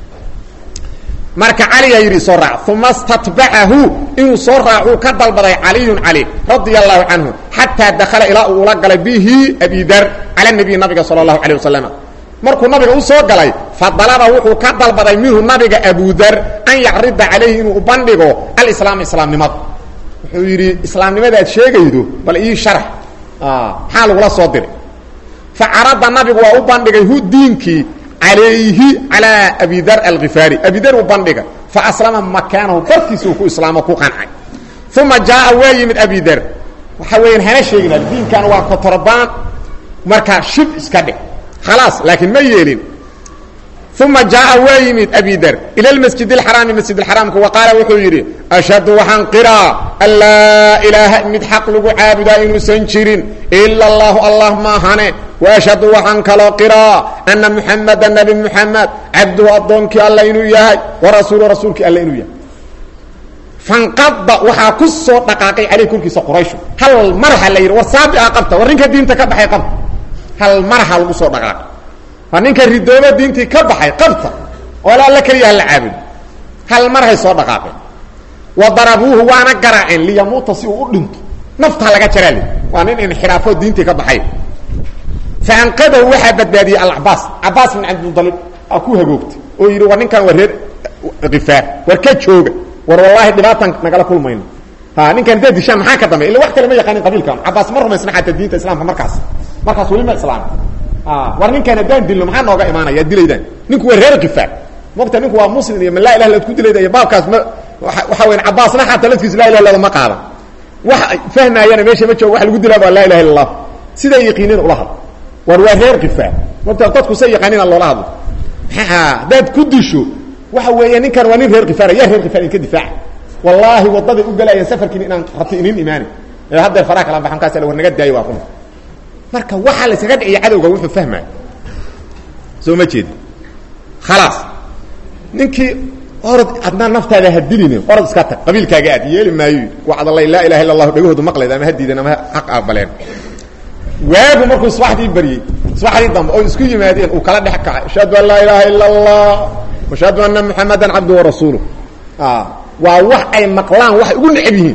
marka caliyaa yidhi soo raac uma statbacahu inuu soo raacuu ka dalbaday caliyun cali radia allahu canhu xataa dakala ilaa uu ula galay bihi abidar cala nabiy nabiga sala allahu calay wasalam markuu nabiga u soo galay fadalaba wuxuu ka dalbaday minhu nabiga abudar an yacrida calayhi inuu u bandhigo alislaam islaamnimada wuxuu yidhi islaamnimada aad sheegaydo bal ii sharax maxaa lagula soo diray fa carada nabigu waa u bandhigay hu diinkii calayhi calaa abidar alkifaari abidar uu bandhigay fa aslama makaanahu barkiisa uu ku islaamo ku qancay uma jaaa waa yimid abidar waxa weeyaan hana sheegina diinkan waa kotorbaan markaa shib iska dhig khalaas laakiin ma yeelin uma jaaa waa yimid abidar ila masjid اxaraami masjid اxaraamka wa qaala wuxuu yidhi ashhadu waxaan qiraa an laa ilaaha mid xaq lagu caabudaa inuusan jirin ila اllahu allah maahane waashhadu waxaan kaloo qiraa ana muxamada nabi muxamed cabduhu addoonkii alla inuu yahay warasuulu rasuulkii alla inuu yahay fanqada waxaa ku soo dhaqaaqay caleyh korkiisa qurayshu hal marha la yidhi war saabica qabta war ninka diinta ka baxay qabta hal marha lagu soo dhaqaaqay waa ninka ridooba diintii ka baxay qabta oo la alla keliya hala caabud hal marhay soo dhaqaaqeen wa darabuuhu waana garaaceen liyamuuta si uu u dhinto naftaa laga jaraa li waa nin inxiraafoo diintii ka baxay fa anqadahu waxaa badbaadiyey alcabaas cabaas bin cabdimudalib aa ku hagoogtay oo yidhi war ninkan waa reer kifaar war ka jooga war wallaahi dhibaatan nagala kulmayno ha ninkan dee dishaan maxaa ka dambe illa wax kale ma yaqaanin qabiilkan cabaas ma rumaysna xataa diinta islaamka markaas markaas weli ma islaam war ninkaan haddaan dilno maxaa nooga imaanaya dilaydaan ninku waa reer kifaar mogta ninku waa muslim iyo ma laa ilah ad ku dilayda iyo baabkaas ma waxa weyan cabaasna xataa laftiisa laa ilah illada ma qaadan wax fahmaayana meesha ma joogo wax lagu dilaa waa laa ilaha illa allah siday yaqiiniin ula hadlo war waa reer kifaar mogta dadku say yaqaaniina loola hadlo haddaad ku disho waxa weeya ninkan waa nin reer kifaar yaa reer kifaar idinka difaaca wallaahi wadaday u galayeen safarkiin inaan rabti inin imaani ee haddeer faraha kala baxan kaas war naga daayo waa run marka waxaa la iskaga dhiciya cadowga wuxuu fahmaya soo ma jeedi khalaas ninkii orod adnaa naftaada ha dilin orod iska tag qabiilkaaga aad yeeli maayo wacdalay laa ilaha illa allahu dhagahoodu maqleed ama ha diidan ama xaq aqbaleen waagu markuu subaxdii baryey subaxdii dambe oo isku yimaadeen uu kala dhex kacay ashhadu an laa ilaaha illa allah ashhadu anna muxamadan cabdu warasuuluh waa wax ay maqlaan waxay ugu necab yihiin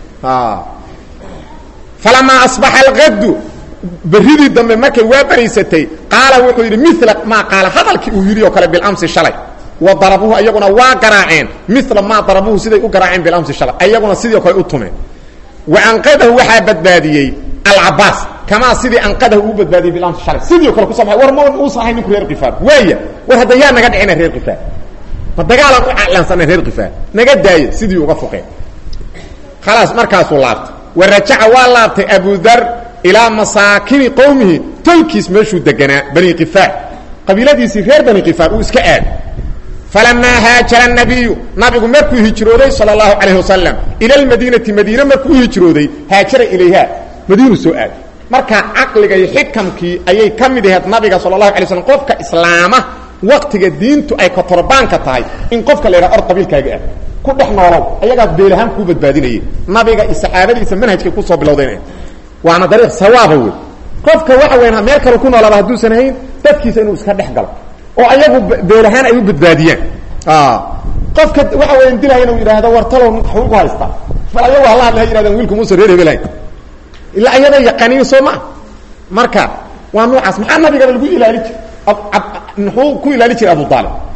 falamaa asbaxa alqadu berridii dambe markay waa baraysatay qaala wuxuu yidhi mila maa qaala hadalkii uu yidhi oo kale bilamsi shalay wa darabuhu ayaguna waa garaaceen mila maa darabuhu siday u garaaceen bilamsi shalay ayaguna sidii kale u tumeen wa anqadahu waxaa badbaadiyey alcabaas kamaa sidii anqadahu uu badbaadiyey bilamsi shalay sidii kale kuso baxay war ma uusan ahay ninku reer kifaar waaya war hadda yaa naga dhicina reer kifaar ma dagaalaan u calaansanay reer kifaar naga daaya sidii uga foqeen khalaas markaasuu laabtay wa rajaca waa laabtay abudar ilaa masaakini qowmihi tolkiis meeshuu deganaa bani kifaar qabiiladiisii reer bani kifaar uu iska aaday falamaa haajara nabiyu nabigu markuu hijrooday sal اlahu calayh wasalam ila lmadiinati madiine markuu hijrooday haajara ilayha madiinu soo aaday marka caqliga iyo xikamkii ayay ka mid ahayd nabiga sal اlahu alay slam qofka islaama waktiga diintu ay kotorbaanka tahay in qofka la yidhaha or qabiilkaaga ah ku dhex noolow ayagaas beelahaan kuu badbaadinayay nabiga iyo saxaabadiisa manhajkay kusoo bilowdeen waana dariiq sawaaba wey qofka waxa weyan meel kale ku noolaaba hadduusan hayn dadkiisa inuu iska dhex galo oo ayagu beelahaan ay u badbaadiyaan qofka waxa weyan dilaya inuu yidhaahdo war talow waxbuu ku haystaa bal ayagu hala hadla ha yidhahdaan wiilku muusa reer hebelayn ilaa ayada yaqaaniin soo maa marka waa noocaas maxaa nabigana lagu ilaali jir muxuu ku ilaali jiray abu aalib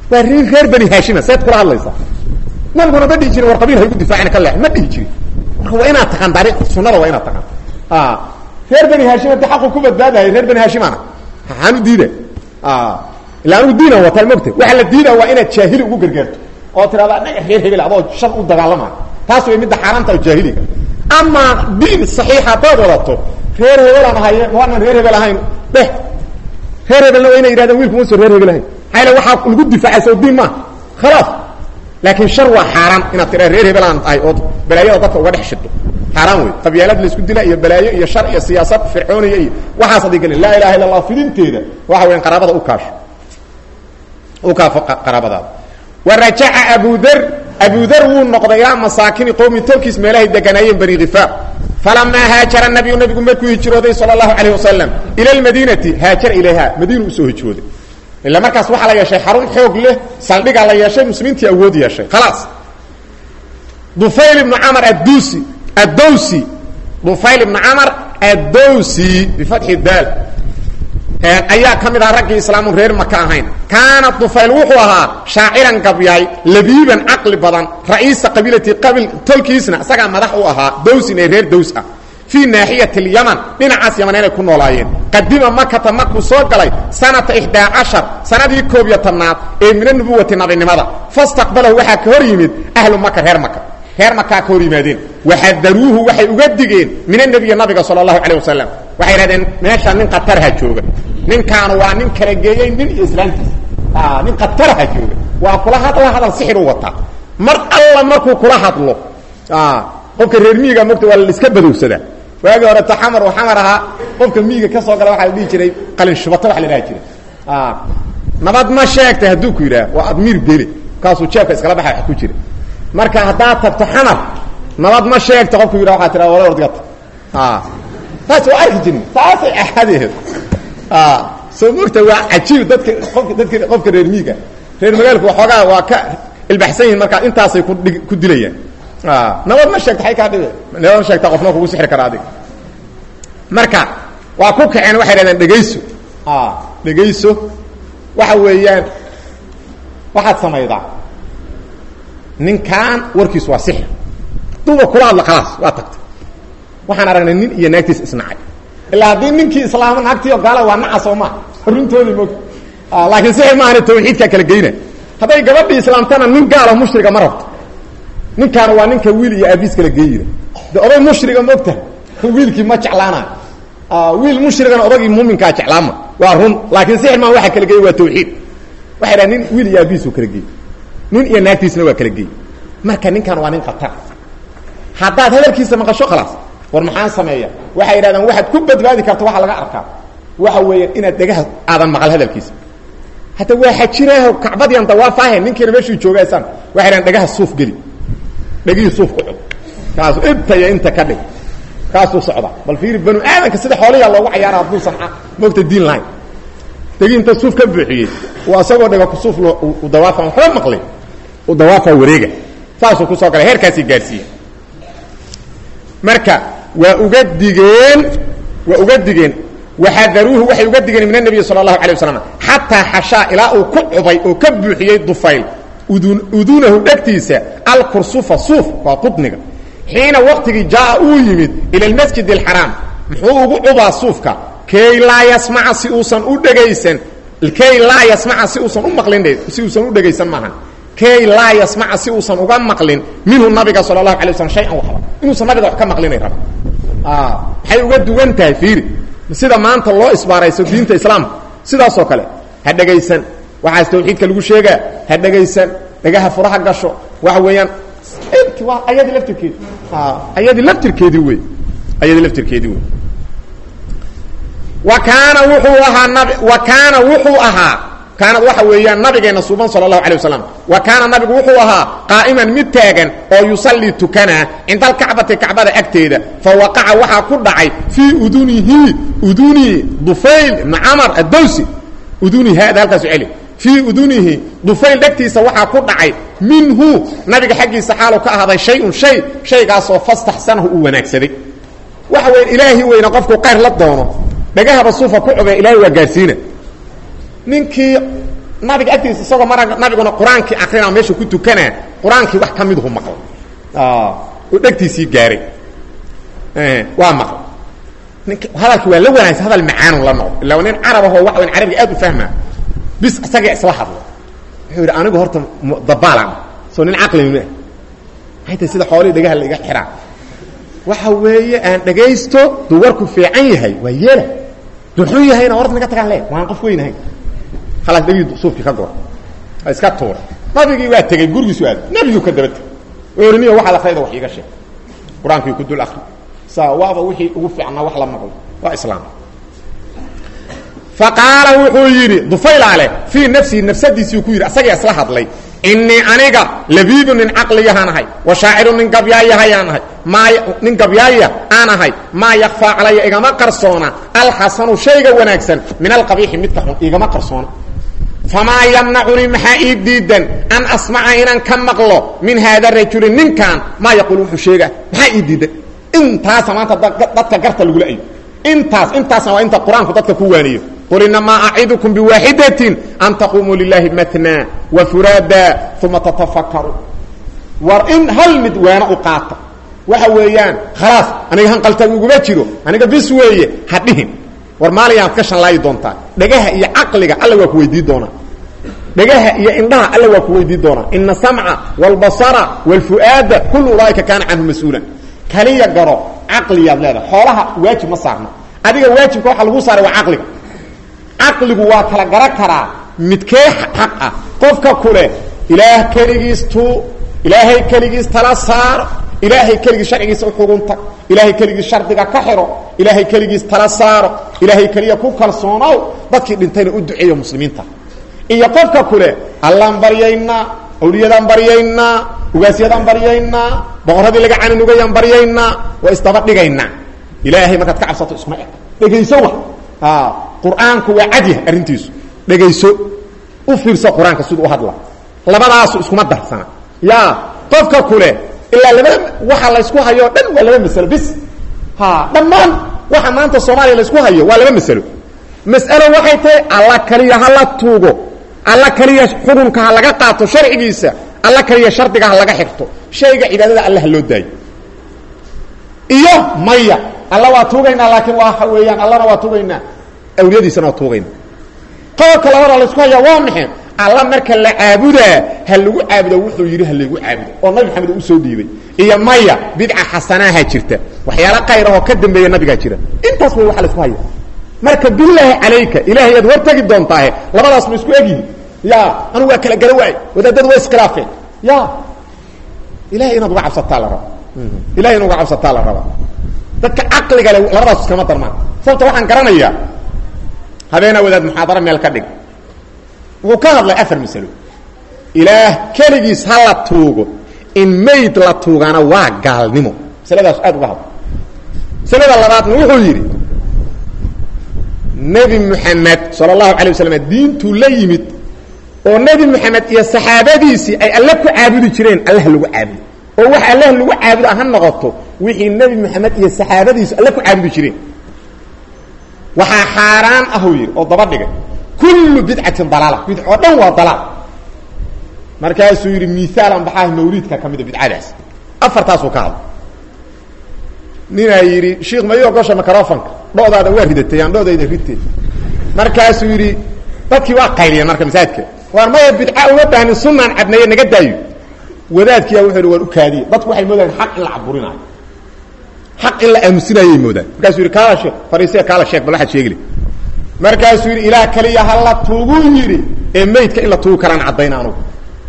waa rin reer bani haashima seed kula hadlaysa nabiguna ma dhihi jirin war qabiil haygu difaacina ka leex ma dhihi jirin marka waa inaad taqaan taariikh sunnada waa inaad taqaan reer bani haashima de xaqu ku badbaadahay reer bani haashimana maxaan u diida ila anigu diinan wataa mogta waxa la diida waa inaad jaahili ugu gargaarto oo tirahda anaga reer hebel adoo shan u dagaalamayo taas way midda xaaraanta oo jaahiliga ama diin saxiixa haddaad wadato reer hebelaan ahaye waanan reer hebel ahayn dheh reer hebelna waa inay yidhahdeen wiilku muso reer hebel ahayn maxaa yale waxaa lagu difaacay soo diin maaha khalaas laakiin shar waa xaaraan inaad tiraa reer hebelaan ahay ood balaayada dadka uga dhex shido xaaraan wey qabyaalad laisku dila iyo balaayo iyo shar iyo siyaasad fircooniya iyo waxaas haday gelin laa ilaha illa allah fidinteeda waxa weyan qaraabada u kaasho u kaafo qaraabadaada wa rajaca abu dar abu dar wuu noqday ilaa masaakini qowmi tolkiis meelahay deganaayeen bani khifaar falamaa haajara nabiyu nabigu markuu hijrooday sala allahu calayh wasalam ila lmadiinati haajara ilayha madiinu usoo hijrooday ila markaas waxaa la yeeshay xarun xoog leh saldhigaa la yeeshay muslimiintii awood yeeshay khalaas dufayl ibnu camar addusi addowsi dufayl ibnu camar addowsi bifatxi daal ayaa ka mid aha raggii islaamu reer maka ahayn kaana dufayl wuxuu ahaa shaaciran gabyaay labiiban caqli badan ra'iisa qabiilati qabil tolkiisna isagaa madax u ahaa dowsin ee reer dows ah fii naaxiyati alyaman dhinacaas yaman inay ku noolaayeen qadima makata markuu soo galay sanata ixdaa cashar sanadii koob iyo tobnaad ee mina nubuwati nabinimada fastaqbalahu waxaa ka hor yimid ahlu maka reer maka reer makaa ka hor yimaadeen waxadaruuhu waxay uga digeen min anabiyi nabiga sala allahu calayh wasalam waxay idhahdeen meeshaa nin qatarha jooga ninkaanu waa nin kala geeyey nin iyo islaamtiisa nin qatarha jooga waa kula hadla hadal sixiru wataa mar alla markuu kula hadlo qofka reer miiga mogta waa la iska badowsadaa waagii hore taxamar oo xamar ahaa qofka miiga ka soo gala waxaa la dhihi jiray qalin shubata waa la dhaha jiray nabad ma sheegtay hadduu ku yidhaah waa admiir bele kaasuu jeebka iskala baxa wax ku jira marka haddaad tagto xamar nabad ma sheegta qofku yidhah waxaa tiraa wala ordgata taas waa arki jirin taasay axadeed soo mogta waa cajiib dadka qofka dadka qofka reer miiga reer magaalku waxoogaa waa ka ilbaxsan yihin markaa intaasay ku dhig ku dilayaan nabad ma sheegta ay kaa dhibe nabad ma sheegta qofna kugu sixri kara adiga marka waa ku kaceen waxay dhahdeen dhegayso dhegayso waxa weeyaan waxaad samaydaa ninkaan warkiisu waa sixir duba kula hadla khalaas waa tagtay waxaan aragnay nin iyo naagtiis isnacay ilaa haddii ninkii islaama naagtii oo gaala waa naca soo maa runtoodii mog laakiin sixir maahane tawxiidkaa kala geyna hadday gabadhii islaamtana nin gaalo mushriga ma rabto ninkaana waa ninka wiil iyo aabiis kala geeyira de oday mushriga mogta wiilkii ma jeclaanayo wiil mushrigana odagii muuminkaa jeclaama waa run laakiin sixir maa waxa kala geey waa tawxiid waxay dhaha nin wiil iyo aabiisu kala geey nin iyo naagtiisna waa kala geey marka ninkan waa nin khatar haddaad hadalkiisa maqasho khalaas war maxaan sameeya waxay yidhahdeen waxaad ku badbaadi karta waxa laga arkaa waxa weeyaan inaad dhegaha aadan maqal hadalkiisa hadda waa xajiraaho kacbadiian dawaafahe ninkiina meeshuu joogaysaan waxay dhahen dhegaha suuf geli dhegihii suuf ku cud kaasu inta iyo inta ka dhig kaasuu socda bal fiiri banu aadanka sida xoolayaa loogu cayaara hadduusan moogta diin lahayn dhegii inta suuf ka buuxiyey waa isagoo dhega ku suuf u dawaafa waxba maqlay u dawaafa wareega saasuu kusoo galay heerkaasii gaadhsiiye marka waa uga digeen waa uga digeen waxadaruuhu waxay uga digeen min anabiyi sala allahu alay waslam xataa xashaa ilaa uu ku cubay oo ka buuxiyey dufayl udun udunahu dhegtiisa alkursufa suuf waa qudniga xiina waqtigii jaa uu yimid ila almasjid alxaraam muxuu ugu cubaa suufka kay laa yasmaca si uusan u dhegaysan kay laa yasmaca si uusan u maqlin si uusan u dhegaysan maahan kay laa yasmaca si uusan uga maqlin minhu nabiga sala allahu alay waslam shay-an waxba inuusan nabiga wax ka maqlinay raba maxay uga duwan tahay fiiri sida maanta loo isbaarayso diinta islaamka sidaasoo kale ha dhegaysan waxaas tawxiidka lagu sheegaa ha dhegaysan dhagaha furaha gasho waxa weeyaan int waa ayadii laftirkeedi ayadii laftirkeedii wey ayadii laftirkeedii wey wa kaana wuxuu ahaa nabi wa kaana wuxuu ahaa kaanad waxa weeyaan nabigeena suuban sala allahu alay wasalam wa kaana nabigu wuxuu ahaa qaa'iman mid taagan oo yusallii tukanaa cinda alkacbati kacbada agteeda fa waqaca waxaa ku dhacay fii udunihi uduni dufayl ibna camar addowsi uduni haada halkaasu celi fii udunihi dufayl dhegtiisa waxaa ku dhacay minhu nabiga xaggiisa xaalu ka ahaaday shay-un shay shaygaasoo fastaxsanahu uu wanaagsaday waxa weya ilaahi weyna qofku qayr la doono dhagahaba suufa ku cogee ilaahay waa gaadhsiina ninkii nabiga agtiisa isagoo mar nabiguna qur-aankii akrinaa meesha ku tukanaa qur-aankii wax ka miduhu maqlay oo dhegtiisii gaaray waa maqlay nink hadalki waa la wanaagsan hadal macaanu la noqdo illa nin carab ahoo waxa weyn carabiga aad u fahmaa bis isaga isla hadlo wuxuu yidhi anigu horta dabaalan soo nin caqli ma maxay tahay sida xoolihii dhagaha la iga xiraa waxa weeye aan dhagaysto duu warku fiican yahay waa yeela duxuu yahayna horta naga tagaan le waan qof weynahay khalaas dhegii suufkii ka gora waa iska tuuray nabigii waa tegey gurigiisu aad nebiguu ka daba tegey oriniyo waxaad akrayda wax iiga sheeg qur-aankii ku dul akri saa waaba wixii ugu fiicnaa wax la maqlo waa islaam faqaala wuxuu yidhi dufaylaale fii nafsihi nafsadiisii ku yidhi asagaa isla hadlay inii aniga labiibu nin caqliyahaan ahay wa shaaciru nin gabyaayahayaan ahay maa nin gabyaaya aan ahay maa yakfaa calaya igama qarsoona alxasanu shayga wanaagsan min alqabiixi midka xun igama qarsoona famaa yamnacunii maxaa ii diidan an asmaca inaan ka maqlo min haada rajuli ninkan maa yaquul wuxuu sheega maxaa ii diidan intaasa maanta dadka garta lagula ayo intaas intaasna waa inta qur-aanku dadka ku waaniyo qul inamaa acidukum biwaaxidatin an taquumuu lilahi matnaa wa furaada uma tatafakaru war in hal mid waana u qaata waxa weeyaan khalaas aniga hanqaltaag uguma jiro aniga bis weeye ha dhihin war maaliyaad ka shanlaayi doontaa dhagaha iyo caqliga alla waa ku weydii doonaa dhagaha iyo indhaha alla waa ku weydii doonaa ina samca wاlbasara wاlfu'aada kul ulaaika kaana canhu mas-uulan kaliya garo caqliyaad leedahay xoolaha waajib ma saarna adiga waajibka waxa lagu saaray waa caqliga caqligu waa kala garo karaa midkee xaq ah qofka kule ilaah keligiis tuu ilaahay keligiis tala saaro ilaahay keligiis sharcigiisa uxugunta ilaahay keligiis shardiga ka xiro ilaahay keligiis tala saaro ilaahay keliya ku kalsoonow dadkii dhintayna u duceeyo muslimiinta iyo qofka kule allaan baryaynaa awliyadaan baryaynaa ugaasyadaan baryaynaa boqorradii laga caninugayaan baryaynaa waa isdaba dhigaynaa ilaahay markaad ka cabsato iskuma eg dhegayso wa qur-aanku waa cadyahay arrintiisu dhegayso u fiirso qur-aanka siduu u hadla labadaasu iskuma darsana ya qofka kule ilaa labada waxa laysku hayo o dhan waa laba masalo bis ha dhammaan waxa maanta soomaaliya laysku hayo waa laba masalo mas'alo waxay tahay alla kaliya ha la tuugo alla kaliya xukunka ha laga qaato sharcigiisa alla kaliya shardiga ha laga xirto shayga cibaadada alla ha loo daayo iyo maya alla waa tuugaynaa laakiin waa weeyaan allana waa tuugaynaa awliyadiisana waa tuugayna qodobka labada laysku hayaa waa maxay alla marka la caabudaa ha lagu caabudo wuxuu yidhi ha laygu caabudo oo nabi maxamed usoo dhiibay iyo maya bidca xasanaaha jirta waxyaala qayr ahoo ka dambeeya nabigaa jira intaas way waxa laysku haya marka bilaahi calayka ilahay aad hortagi doontaahe labadaas ma isku egyihin ya anugu waa kala gara waay wadaadadu waa iskhilaafeen ya ilahay inaad uga cabsataa la raba ilahay in uga cabsataa la rabaa dadka caqliga le labadaas iskama darmaan sababta waxaan garanayaa habeenaa wadaad muxaadaro meel ka dhig wuxuu ka hadlay afar masalo ilaah keligiis ha la tuugo in mayd la tuugana waa gaalnimo masaladaas aad uga hadla masalada labaadna wuxuu yidhi nebi moxamed sala allahu alay waslm diintuu la yimid oo nebi moxamed iyo saxaabadiisii ay alle ku caabudi jireen allah lagu caabudo oo wax allah lagu caabudo ha noqoto wixii nebi moxamed iyo saxaabadiisu alle ku caabudi jireen waxaa xaaraan ahuu yidhi oo daba dhigay kullu bidcatin dalaala bidc oo dhan waa dalaal markaasuu yidhi miaalan baxaah mawliidka ka mida bidcadaas afartaasuu ka hadla ninaa yidhi shiikh ma ii ogosha microfonka dhodaada waa ridatay aan dhodayda ridtay markaasuu yidhi dadkii waa qayliyeen marka masaajidka waar maya bidca uma baahnin sunaan cadneeye naga daayo wadaadkiiya wuxuu yidhi waan u kaadiye dadku waxay moodaan xaq in la caburinaayo xaq in la aamusinayay moodaan markaasuu yidhi kaala sheek fariisiya kaala sheek bal waxaad sheegile markaasuu yidhi ilaah keliya ha la tuuguu yidhi ee meydka in la tuugi karaan caddayna anugu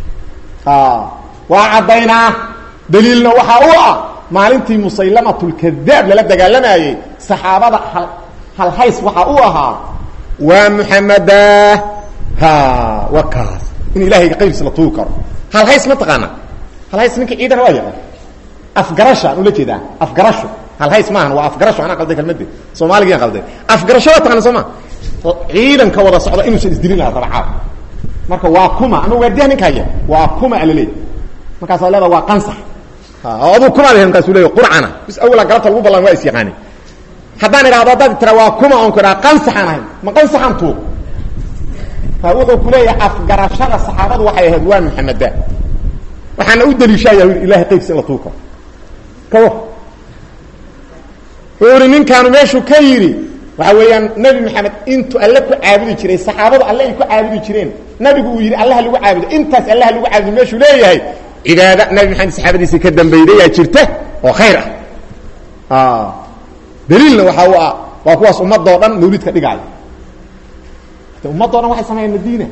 waa caddaynaa daliilna waxaa u ah maalintii musaylamatulkadaab lala dagaalamayey saxaabada hal halhays waxaa u ahaa waa muxameda ha waa kaas in ilaahay qaybis la tuugi karo halhays ma taqaana halhays ninka ciidana waa yaqaan afgarasha aan ula jeedaa afgarasho halhays maahan waa afgarasho anaa qalday kalmade soomaaligaan qalday afgarasho waa taqaana soo ma ciidanka wada socda inuusan isdilin lahaa dabacaad marka waa kuma ama waardiyaha ninka haya waa kuma alaleey markaasaa leeda waa qansax aduu kumaad ahayd markaasuu leeya qurcana bis awala galabta lagu ballan waa is yaqaani haddaan idhahdo haddaad tira waa kuma oon ku idhaha qansaxaan ahay ma qansaxaan tuug wuxuu ku leeyahay afgarashada saxaabadu waxay ahayd waa maxameda waxaana u daliishaya yidhi ilahay qaybkiisa in la tuuka kawa wuxuu ihi ninkaanu meeshuu ka yidhi waxa weeyaan nebi maxamed intuu alle ku caabudi jiray saxaabadu alle ay ku caabudi jireen nabigu uu yidhi allaha lagu caabudo intaas allaha lagu caabudo meeshuu leeyahay cibaada nabi maxamed saxaabadiisii ka dambaydayaa jirta oo khayr ah daliilna waxa u ah waa kuwaas ummadoo dhan mawlidka dhigaayo ummadoo dhan waxay sameeyaan madiina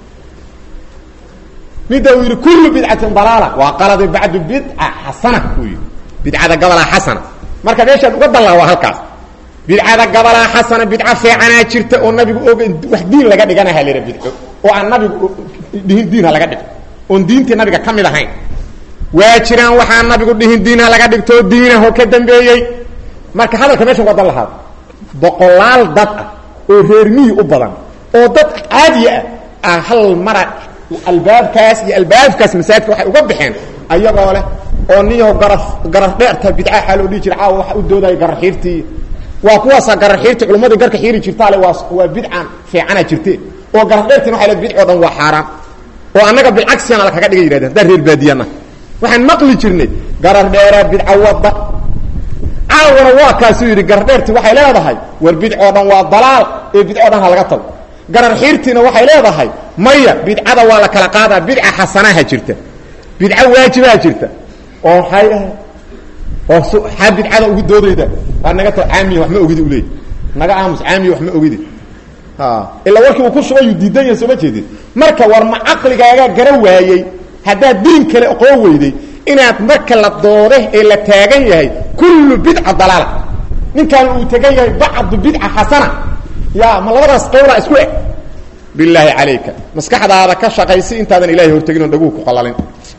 midda uu yidhi kullu bidcatin dalaala waa qaladi bacdu bidca xasana uu yidhi bidcada gabalaa xasana marka meeshaad uga dallaa waa halkaas bidcada gabalaa xasana bidca fiicanaa jirta oo nabigu og wax diin laga dhigana halera bidco oo aan nabigu dhihin diinha laga dhigto oon diintii nabiga ka mid ahayn waa jiraan waxaan nabigu dhihin diinha laga dhigto diinaho ka dambeeyey marka hadalka meesha uga dan lahaado boqolaal dad ah oo reer miyi u badan oo dad caadiya ah ah hal mara albaabkaas iyo albaabkaas masaajidka waxay uga baxeen ayagoo leh oo niyaho garaf garaf dheerta bidca xaa loo dhihi jira caawa waxa u doodaya gararxiirtii waa kuwaasa gararxiirtii culummadii garka xiiri jirtaale waa waa bidcan fiicana jirte oo garaf dheertiin waxay leed bidcoo dhan waa xaaraan oo annaga bilcagsiyana la kaga dhigay yidhahdeen haddaan reer baadiyana waxaan maqli jirnay garar dheeraa bidca wadda caawana waa kaasuu yidhi gardheerti waxay leedahay war bidcoo dhan waa dalaal ee bidcoo dhan ha laga tago garar xiirtiina waxay leedahay maya bidcada waa la kala qaadaa bidca xasanaha jirta bidca waajibaha jirta oo maxay ahay oo xaa bidcada ugu doodayda waa naga tao caamiya wax ma ogidi uleey naga aamus caamiya wax ma ogidi ilaa warkii uu ku shubayuu diidan yahay sooma jeedin marka war ma caqligaagaa gara waayey haddaad diin kale oqoo weyday inaad marka la doode ee la taagan yahay kullu bidca dalaala ninkaan uu tagan yahay bacdu bidca xasana ya ma labadaas qowlaa isku eg bilaahi calayka maskaxdaada ka shaqaysi intaadan ilahay hortegin oon dhaguu ku qalalin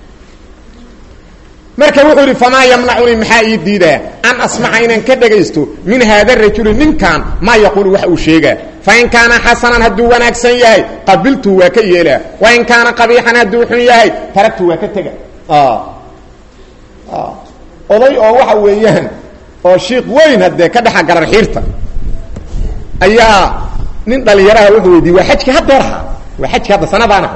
marka wuxuu yidhi famaa yamnacunii maxaa ii diidaa an asmaca inaan ka dhagaysto min haada rajuli ninkan maa yaquulu wax uu sheegaa fain kaana xasanan hadduu wanaagsan yahay qabiltu waa ka yeelaa wain kaana qabiixan hadduu xun yahay taragtu waa ka tega oday oo waxa weeyaan oo shiik weyn haddee ka dhexa garar xiirta ayaa nin dhalinyaraha wuxuu weydiiyey waa xajkii haddeeraha waa xajkii hadda sanadaanaha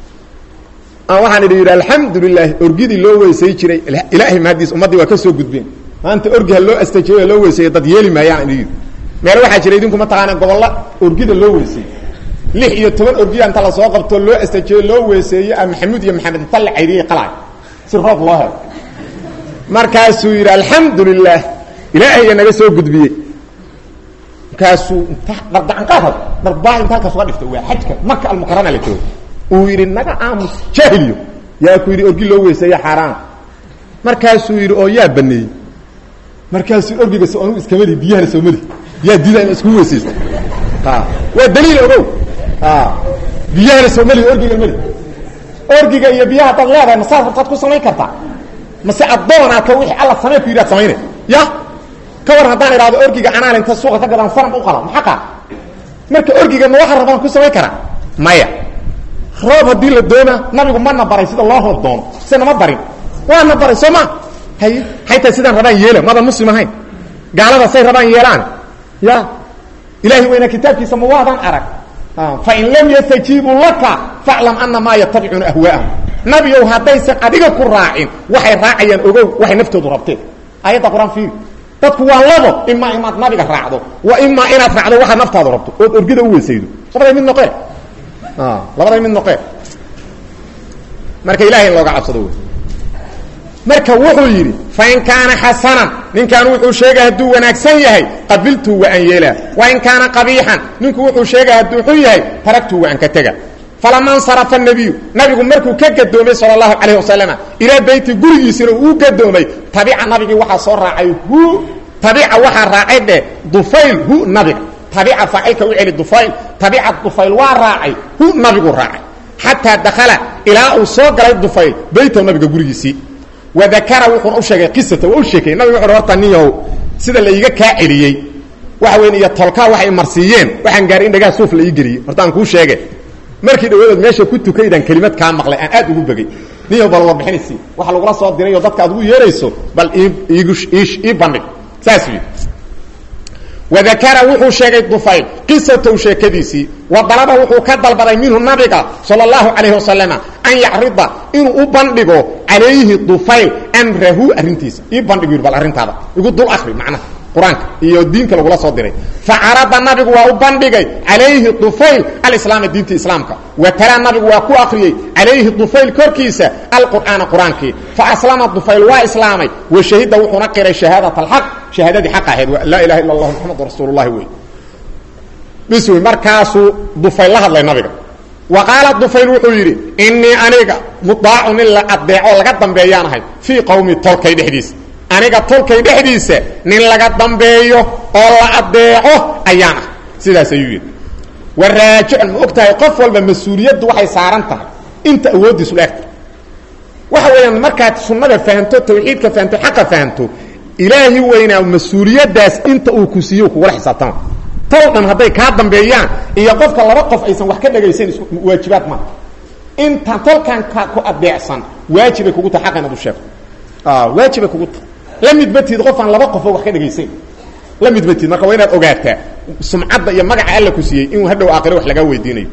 waxaan idhi yidhi alxamdu lilahi orgidii loo weysay jiray ilaahay mahadiis ummaddii waa ka soo gudbeen maanta orgiha loo astajeeyo loo weyseeyo dad yeeli maayaan idhi yidhi meel waxaa jira idinku mataqaana gobolla orgida loo weysay lix iyo toban orgiya inta lasoo qabto loo astajeeyo loo weeseeyo a maxamuud iyo maxamed inta la caydiyey qalay si roob loo helo markaasuu yidhi alxamdu lilah ilaahayga naga soo gudbiyey markaasuu inta dardacanqaad darbaa inta halkaas uga dhifta waa xajka maka almukarana la joogo uu yidhi naga aamus jaahiliyo yaa ku yidhi orgi loo weyseeyo xaaraana markaasuu yidhi oo yaa baneeyey markaasuu orgiga so anugu iskamali biyahana soo mali yaa diida in isku weysaysto waa daliil ogow biyahana soo mali orgiga mali orgiga iyo biyaha hadaad leedahay masaad hortaad ku samayn kartaa mase addoonaad ka wixii alla samey ku yidhahad samaynay ya ka war haddaan idhahdo orgiga anaan inta suuqa ka gadaan sanam u qala maxaa qaa marka orgiga ma waxa rabaan ku samayn karaa maya roob haddii la doona nabigu mana baray sida loo roob doono se nama barin waana baray soo ma hay haytaa sidaan rabaan yeela madan muslim ahayn gaalada say rabaan yeelaan ya ilahay weyna kitaabkiisa ma waadan arag fain lam yastajiibuu laka faclam ana maa yatabicuuna ahwaa'ahum nabiow haddaysan adiga ku raacin waxay raacayaan ogow waxay naftoodu rabteen aayadda qur-aan fiiri dadku waa labo imaa inaad nabiga raacdo wa imaa inaad raacdo waxaad naftaadu rabto ood orgida u weysaydo labaday mid noqee labaday mid noqee marka ilahay in looga cabsado wey marka wuxuu yidhi fain kaana xasanan ninkan wuxuu sheegay hadduu wanaagsan yahay qabiltu wa an yeelaa wain kaana qabiixan ninku wuxuu sheegay hadduu xun yahay taragtu wa an ka tega falama nsarafa nabiyu nabigu markuu ka gadoomay sal اlahu alayh wasalama ilaa beyti gurigiisina uu gadoomay tabica nabigii waxaa soo raacay hu tabica waxaa raacay dheh dufayl hu nabiga tabica faacilka u celi dufayl tabica dufayl waa raacay hu nabigu raacay xataa dakala ilaa uu soo galay dufayl beytahu nabiga gurigiisii wadakara wuxuuna u sheegay qisata waa u sheekay nabiga wuxu horta niyow sida la iiga kaa celiyey waxa weyn iyo tolkaa waxay marsiiyeen waxaan gaaray in dhagaa suuf la ii geliyey horta aan kuu sheege markii dhawaadood meesha ku tukaydaan kelimad kaa maqlay aan aad ugu begey niyow bal warbixinaysi waxa lagula soo dirayoo dadka aad ugu yeerayso bal iigu ii bandhig saas yidhi wadakara wuxuu sheegay dufayl qisatow sheekadiisii wa dalaba wuxuu ka dalbaday minhu nabiga sala allahu calayhi wasalama an yacrida inuu u bandhigo calayhi dufayl amrahu arrintiisa ii bandhigu yidhi bal arrintaada igu dul akri macnaha qur-aanka iyo diinka lagula soo diray facarada nabigu waa u bandhigay calayhi dufayl alislaama diinta islaamka wa talaa nabigu waa ku akriyey calayhi dufayl korkiisa alqur'aana qur-aankii faaslama dufayl waa islaamay wa shahida wuxuuna qiray shahaadat alxaq shahaadadii xaq ahayd laa ilaha illa allah muxamadu rasuululahi wey bis wey markaasuu dufayl la hadlay nabiga wa qaala dufayl wuxuu yidhi innii aniga mudaacun in la adeeco laga dambeeyaan ahay fii qowmi tolkay dhexdiisa aniga tolkay dhexdiisa nin laga dambeeyo oo la adeeco ayaan ah sidaas ayuu yidhi wa raajicun ma og tahay qof walba mas-uuliyaddu waxay saaran tahay inta awooddiisu la egta waxa weeyaan markaad sunnada fahamto tawxiidka fahamto xaqa fahamto ilaahi weynaa mas-uuliyaddaas inta uu ku siiyo kugula xisaabtama tol dhan hadday kaa dambeeyaan iyo qofka laba qof aysan wax ka dhagaysan is waajibaad maaha inta tolkan ka ku adeecsan waajibay kugu tahay xaqa inaad u sheegto waajibay kugu tahay la midbatid qofaan laba qofoo wax ka dhagaysan la midbatid marka waa inaad ogaataa sumcadda iyo magaca alla ku siiyey inuu hadhow aakhiro wax lagaa weydiinayo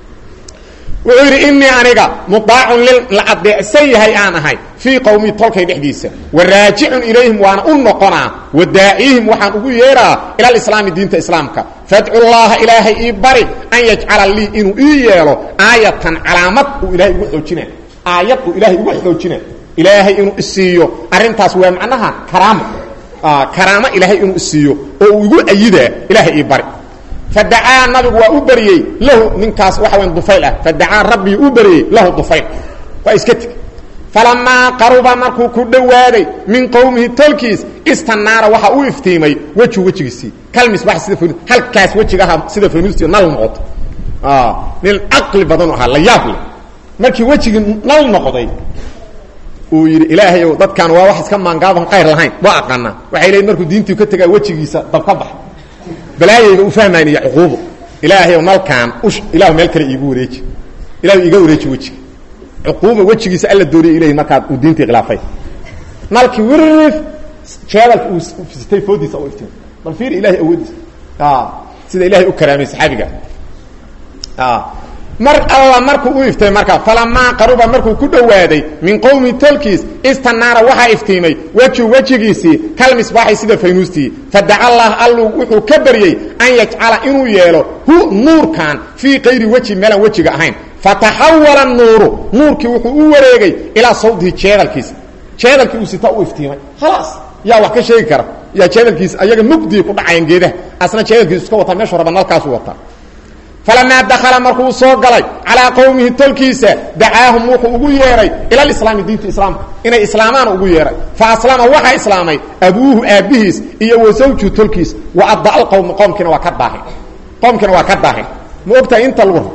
wuxuu yidhi inii aniga mudaacun la adeecsan yahay aan ahay fii qowmii tolkay dhexdiisa wa raajicun ilayhim waana u noqonaa wa daacihim waxaan ugu yeeraa ila alislaami diinta islaamka fadcu llaaha ilaahay ii bari an yajcala lii inuu ii yeelo aayatan calaamad uu ilahay igu xoojina aayad uu ilahay igu xoojina ilaahay inuu isiiyo arrintaas waa macnaha karaamo karaamo ilaahay inuu isiiyo oo uu igu ayidaa ilaahay ii bari fadacaa nabigu waa u beriyey lahu ninkaas waxa weyn dufayl ah fadacaa rabbii u beriyey lahu dufayl waa iska teg falamaa qaruba markuu ku dhowaaday min qowmihi tolkiis istanaara waxa u iftiimay weju wejigiisii kalmisbax sida fn halkaas wejigaha sida fanuusti nal noqoto nin caqli badan u ahaa la yaab leh markii wejigii nal noqday uu yidhi ilaahayow dadkan waa wax iska maangaaban qayr lahayn waa aqaanaa waxay leeyiin markuu diintii ka tegaa wejigiisa dab ka bax balaayayga u fahmayn iyo cuquubo ilaahayow nalkaan ush ilahu meel kale iigu wareeji ilahu iga wareeji wejiga cuquuba wejigiisa alla dooriya ilahi markaad uu diintii khilaafay nalkii wirif jeedalka uu sitay foodiisa u iftiin bal fiir ilahay awoodiisa sida ilahay u karaamay saxaabiga mar alla markuu u iftay markaa falamaa qaruba markuu ku dhowaaday min qowmi tolkiis istanaara waxaa iftiimay weju wejigiisii kalmisbaaxi sida faynuustii fadaca allah allu wuxuu ka baryey an yajcala inuu yeelo hu nuurkan fii kayri weji meelaan wejiga ahayn fataxawala nuuru nuurkii wuxuu u wareegay ilaa sawdihi jeedalkiisa jeedalkii uu sita u iftiimay khalaas yaa wax ka sheegi kara yaa jeedalkiisa ayaga mugdii ku dhacayan geedaha asna jeedalkiisu iska wataa meeshu raba nalkaasu wataa falamaa dakala markuu soo galay calaa qowmihi tolkiisa dacaahum wuxuu ugu yeehay ila alislaami diinta islaamka inay islaamaan ugu yeehay fa aslama waxaa islaamay abuuhu aabbihiis iyo wa zawju tolkiis wa adda alqowma qoomkiina waa ka daahin qoomkiina waa ka daahin ma ogtahay inta lagu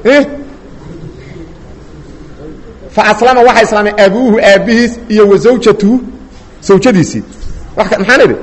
fa aslama waxaa islaamay abuuhu aabbihiis iyo wa zawjatuhu zawjadiisii maxaan idhi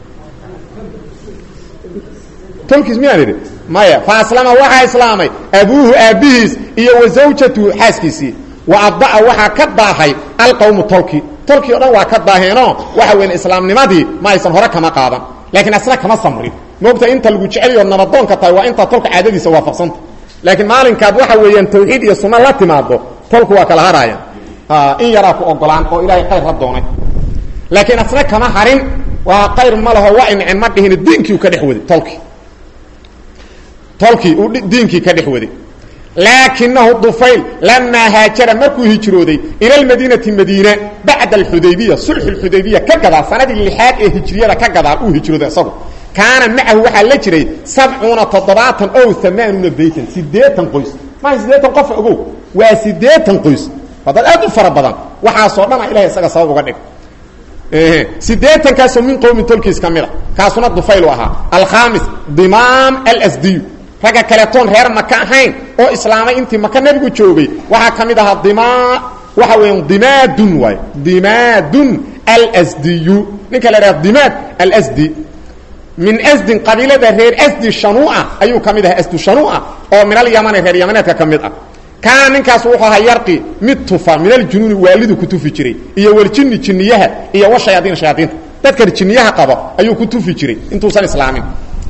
tolkiis miyaan idhi maya faaslama waxaa islaamay abuuhu aabbihiis iyo wa zawjatuhu xaaskiisii wa adda'a waxaa ka daahay alqowmu tolki tolkii o dhan waa ka daaheenoo waxa weyn islaamnimadii ma aysan hore kama qaadan laakiin asna kama samrin moogta inta lagu jeceliyo nabadoonka tahay waa intaa tolka caadadiisa waafaqsanta laakiin maalinkaad waxa weeyaan tawxiid iyo sunno la timaado tolku waa kala haraya in yaraa ku ogolaan oo ilaahay qayr la doonay laakiin asna kama harin waa qayr ma laho waa incin ma dhihin diinkii u ka dhex waday tolkii tolkii uu diinkii ka dhex waday laakinahu dufayl lamaa haajara markuu hijrooday ila almadiinati madiina bacda alxudaybiya sulxu lxudaybiya ka gadaal sanadii lixaad ee hijriyada ka gadaal uu hijrooday isagu kaana macahu waxaa la jiray sabcuuna toddobaatan ow amaanuuna baytan sideetan qoys maaha sideetan qof ogow waa sideetan qoys waa dad aad u fara badan waxaasoo dhana ilahay isaga sabab uga dhig sideetankaasoo min qowmi tolkiis ka mid a kaasuna dufayl u ahaa alkhamis dimaam alsdiyu ragga kaletoon reer maka ahayn oo islaamay intii maka nebigu joogay waxaa ka mid ahaa dima waxa weya dimaadun waay dimaadun alsdiyu ninka la idhaha dimaad alsdi min asdin qabiilada reer asdi shanua ayuu ka mid ahaa asdu shanua oo min alyamani reer yamaneedka ka mid ah kaana ninkaas wuxuu ahaa yarqi mid tufa min aljunuuni waalidu ku tufi jiray iyo waljini jinniyaha iyo washayaadiin shayaadiinta dadkan jinniyaha qaba ayuu ku tufi jiray intuusan islaamin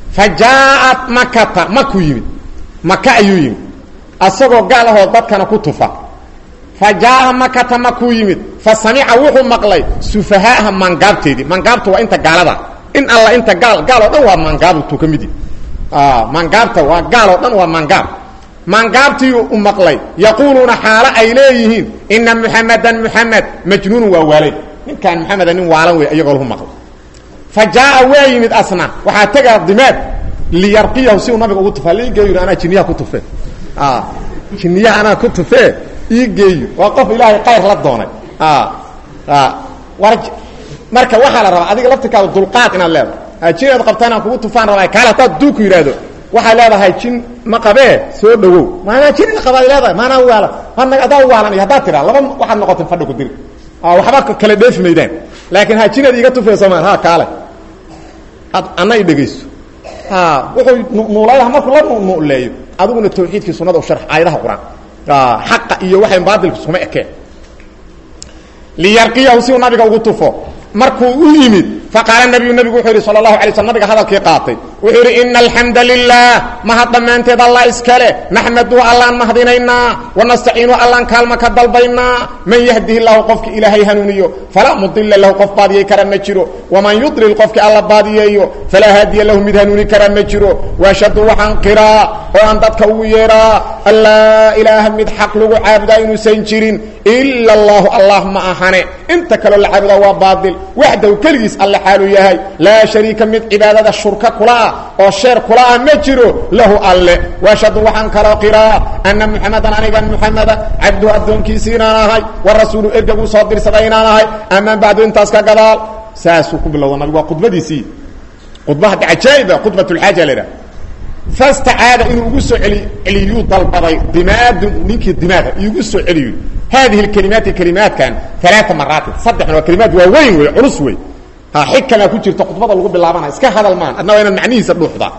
fa jaaءat makata makuu yimid maka ayuu yimid asagoo gaal ahoo dadkana ku tufa fa jaaءa makata makuu yimid fa samica wuxuu maqlay sufahaaha maangaabteedii maangaabta waa inta gaalada in alla inta gaal gaal oo dhan waa maangaabtuu ka mid maangaabta waa gaal oo dhan waa maangaab maangaabtii u maqlay yaquuluuna xaalo ay leeyihiin ina muxamadan muxamed majnuunu waa waalay ninkaan muxameda nin waalan wey iyagoo lahu maqlay fa jaa'a waa yimid asna waxaa tegaa dimaad liyarqiyahu si uu nabiga ugu tufaa liigeeyo anaa jinniyaha ku tufe jinniyaha anaa ku tufee ii geeyo waa qof ilaahay kayr la doonay war marka waxaa la rabaa adiga laftirkaada dulqaad inaad leedahay jin aad qabtaa inaan kugu tufaan rabaa kaale hataad duuku yidhaahdo waxaad leedahay jin ma qabee soo dhawow maanaa jin ina qabaad leedahay maanaa waalan ana adaa waalan iyo haddaad tiraa laba waxaad noqotay fadhi ku diri waxba kala dheefi maydaan laakiin ha jinaad iiga tufayso maan ha kaale ad anna i dhegayso wuxuu nuulayah markuu la nuuleeyo adiguna tawxiidkii sunada u sharx aayadaha qur-aan xaqa iyo waxay baadilku suma ekeen liyarqiyahu si uu nabiga ugu tufo markuu u yimid faqaala nabiyu nabigu wuxuu yidhi sal اlahu alay sl nabiga hadalkii qaatay wuxuu yidhi ina alxamda lilah mahad dhammaanteed allah iskale naxmaduhu allaan mahadinaynaa wanastaciinu allaan kaalma ka dalbaynaa man yahdihi lahu qofki ilaahay hanuuniyo falaa mudila lahu qof baadiyey kara ma jiro waman yudlil qofki alla baadiyeeyo falaa haadiya lahu mid hanuuni kara ma jiro waashhadu waxaan qiraa oo aan dadka ugu yeedhaa an laa ilaaha mid xaq lagu caabudaa inuusan jirin ila allahu allah ma ahane inta kaloo la caabudaa waa baadil waxdahu keligiis alle xaaluu yahay laa shariika mid cibaadada shurka kula ah oo sheer kula ah ma jiro lahu alle waashhadu waxaan kaloo qiraa anna muxamadan anigan muxameda cabduhu addoonkiisi inaan ahay wa rasuulu ergaguu soo dirsaday inaan ahay amaan bacdu intaas ka gadaal saasuu ku bilowda nabig waa khudbadiisii khudba hadda cajaa'iba khudbat lxaaja la idhaha fastacaada inuu ugu soo eli celiyuu dalbaday dimaadun ninkii dimaaga iugu soo celiyo haadihi kalimaati kalimaadkan alaaa maraatin saddexna waa kalimaad waa weyn wey culus wey xigkana ku jirta khudbada lagu bilaabana iska hadal maan adna waa inaad macnihiisa dhuuxdaa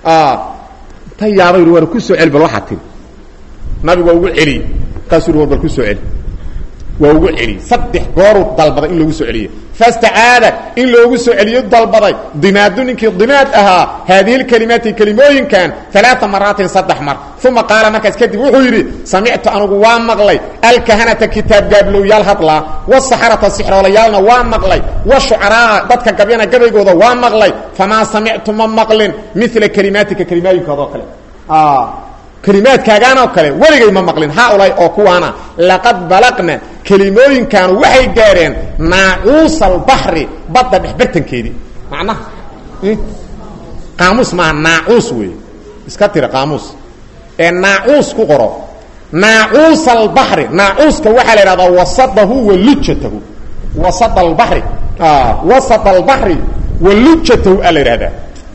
ta yaabay war ku soo celi bal waxaa tiri nabigu waa ugu celiy markaasuu war bal ku soo celi waa ugu celiy saddex gooruu dalbaday in loogu soo celiyo fastacaada in loogu soo celiyo dalbaday dimaadu ninkii dimaad ahaa haadihi lkalimaati kelimooyinkan alaaa maraatin saddex mar uma qaala markaas kadib wuxuu yidhi samictu anugu waa maqlay alkahanata kitaab gaablowyaal hadlaa wasaxarata sixroolayaalna waa maqlay washucaraa dadka gabyana gabaygooda waa maqlay famaa samictu ma maqlin mila kelimaatika kelimooyinkoodao kale kelimaadkaagaan oo kale weligay ma maqlin haaulay oo kuwaana laqad balaqna kelimooyinkaanu waxay gaadheen naacuusa albaxri badda dhexbartankeedii macnaha qaamuus maaha naacuus wey iska tira qaamuus ee naacuus ku qoro naacuusa albaxri naacuuska waxaa la idhahdaa wasadahu wa lujatahu wasad albari wasad albaxri wa lujatahu aa la idhahdaa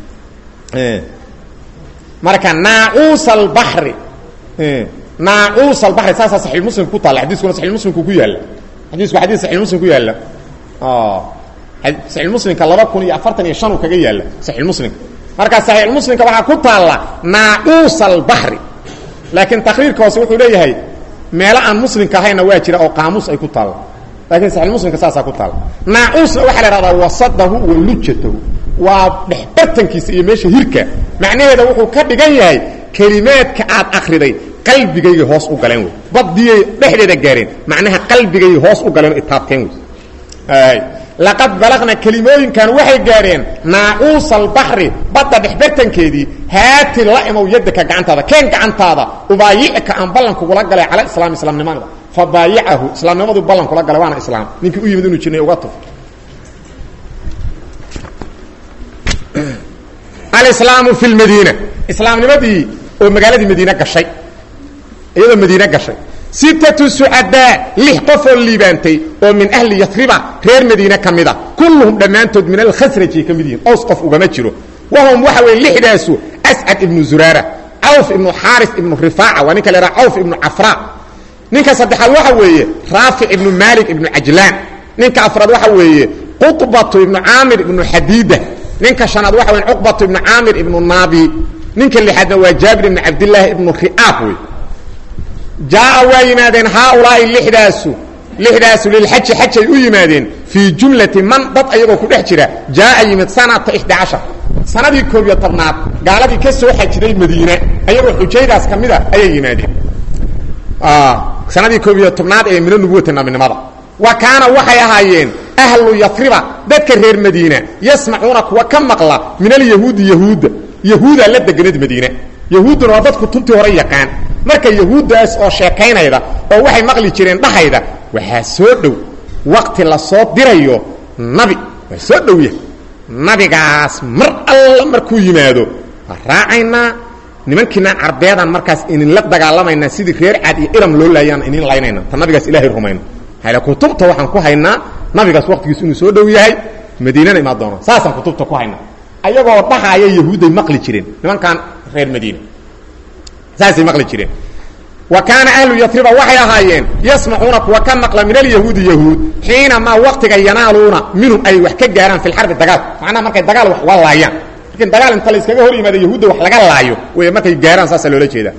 marka naacuus albari naacuus albari saasaa saxiix muslimka ku taalla xadiiskuna saxiix muslimku ku yaalla xadiisku xadiis saxiix muslim ku yaalla saxiix muslimka laba kun iyo afartan iyo shan uu kaga yaalla saxiix muslimka marka saxiix muslimka waxaa ku taalla naacuus albari laakiin takriirka hoose wuxuu leeyahay meelo aan muslimka ahayna waa jira oo qaamuus ay ku taalla lakiin saxiix muslimka saasaa ku taalla naacuusna waxaa la ihahdaa wasadahu wa lujatahu waa dhexbartankiisa iyo meesha hirka macnaheeda wuxuu ka dhigan yahay kelimaadka aad akriday qalbigayga hoos u galeen wey badiyay dhexdeeda gaareen macnaha qalbigay hoos u galeen itaabteen wey laqad balaqna kelimooyinkan waxay gaadheen naacuusa albaxri badda dhexbartankeedii haati la imow yadaka gacantaada keen gacantaada ubaayicka aan ballan kugula galay cala islaam islaamnimada fa baayicahu islaamnimaduu ballan kula galay waana islaam ninkii u yimid inuu jirnay uga tuf alislaamu fi lmadiina islaamnimadii oo magaaladii madiine gashay iyadoo madiine gashay sittatu sucadaa lix qofoo liibaantay oo min ahli yasriba reer madiine ka mida kulluhum dhammaantood min alkhasrajay ka mid yihiin ows qof ugama jiro wahum waxa weeye lixdaasu ascad ibnu zuraara cawf ibnu xaaris ibnu rifaaca waa ninka la yhaha cawf ibnu cafra ninka saddexaad waxa weeye raafic ibnu maalik ibnu cajlaan ninka afraad waxa weeye quطbatu ibnu caamir ibnu xadiida ninka shanaad waxa weya cuqbatu ibnu caamir ibnu naabi ninka lixaadna waa jaabir ibnu cabdillaahi ibnu ri'aab wey jaa'a waa yimaadeen haaulaa'i lixdaasu lixdaasu lilxaji xajay u yimaadeen fii jumlati man dad ayagoo ku dhex jira jaa'a yimid sanata ixda cashar sanadii koob iyo tobnaad gaaladii ka soo xajiday madiine ayagoo xujaydaas ka mid a ayay yimaadeen sanadii koob iyo tobnaad ee mino nubuwata nabinimada wa kaana waxay ahaayeen ahlu yafriba dadka reer madiina yasmacuuna kuwa ka maqla min alyahuudi yahuudda yahuudaa la deganad madiine yahuudduna waa dadku tuntii hore yaqaan marka yahuuddaas oo sheekaynayda oo waxay maqli jireen dhahayda waxaa soo dhow waqti la soo dirayo nabi waa soo dhow yahay nabigaas mar alla markuu yimaado waa raacaynaa nimankiinaan carbeedaan markaas idinla dagaalamaynaa sidii reer caad iyo iram loo laayaan idin laynayna ta nabigaas ilaahay rumayno hale kutubta waxaan ku haynaa nabigaas waqtigiis inuu soo dhow yahay madiinana imaa doona saasaan kutubta ku haynaa ayagoo dhahaaya yahuudday maqli jireen nimankan reer madiina saasay maqli jireen wa kaana ahlu yafriba waxay ahaayeen yasmacuuna kuwa ka maqla min alyahuudi yahuud xiinamaa waqtiga yanaaluuna minhum ay wax ka gaaraan fi lxarbi dagaal macnaha markay dagaal wax uga laayaan markin dagaal inta la iskaga hor yimaado yahuudda wax laga laayo wey markay gaaraan saasa loola jeeda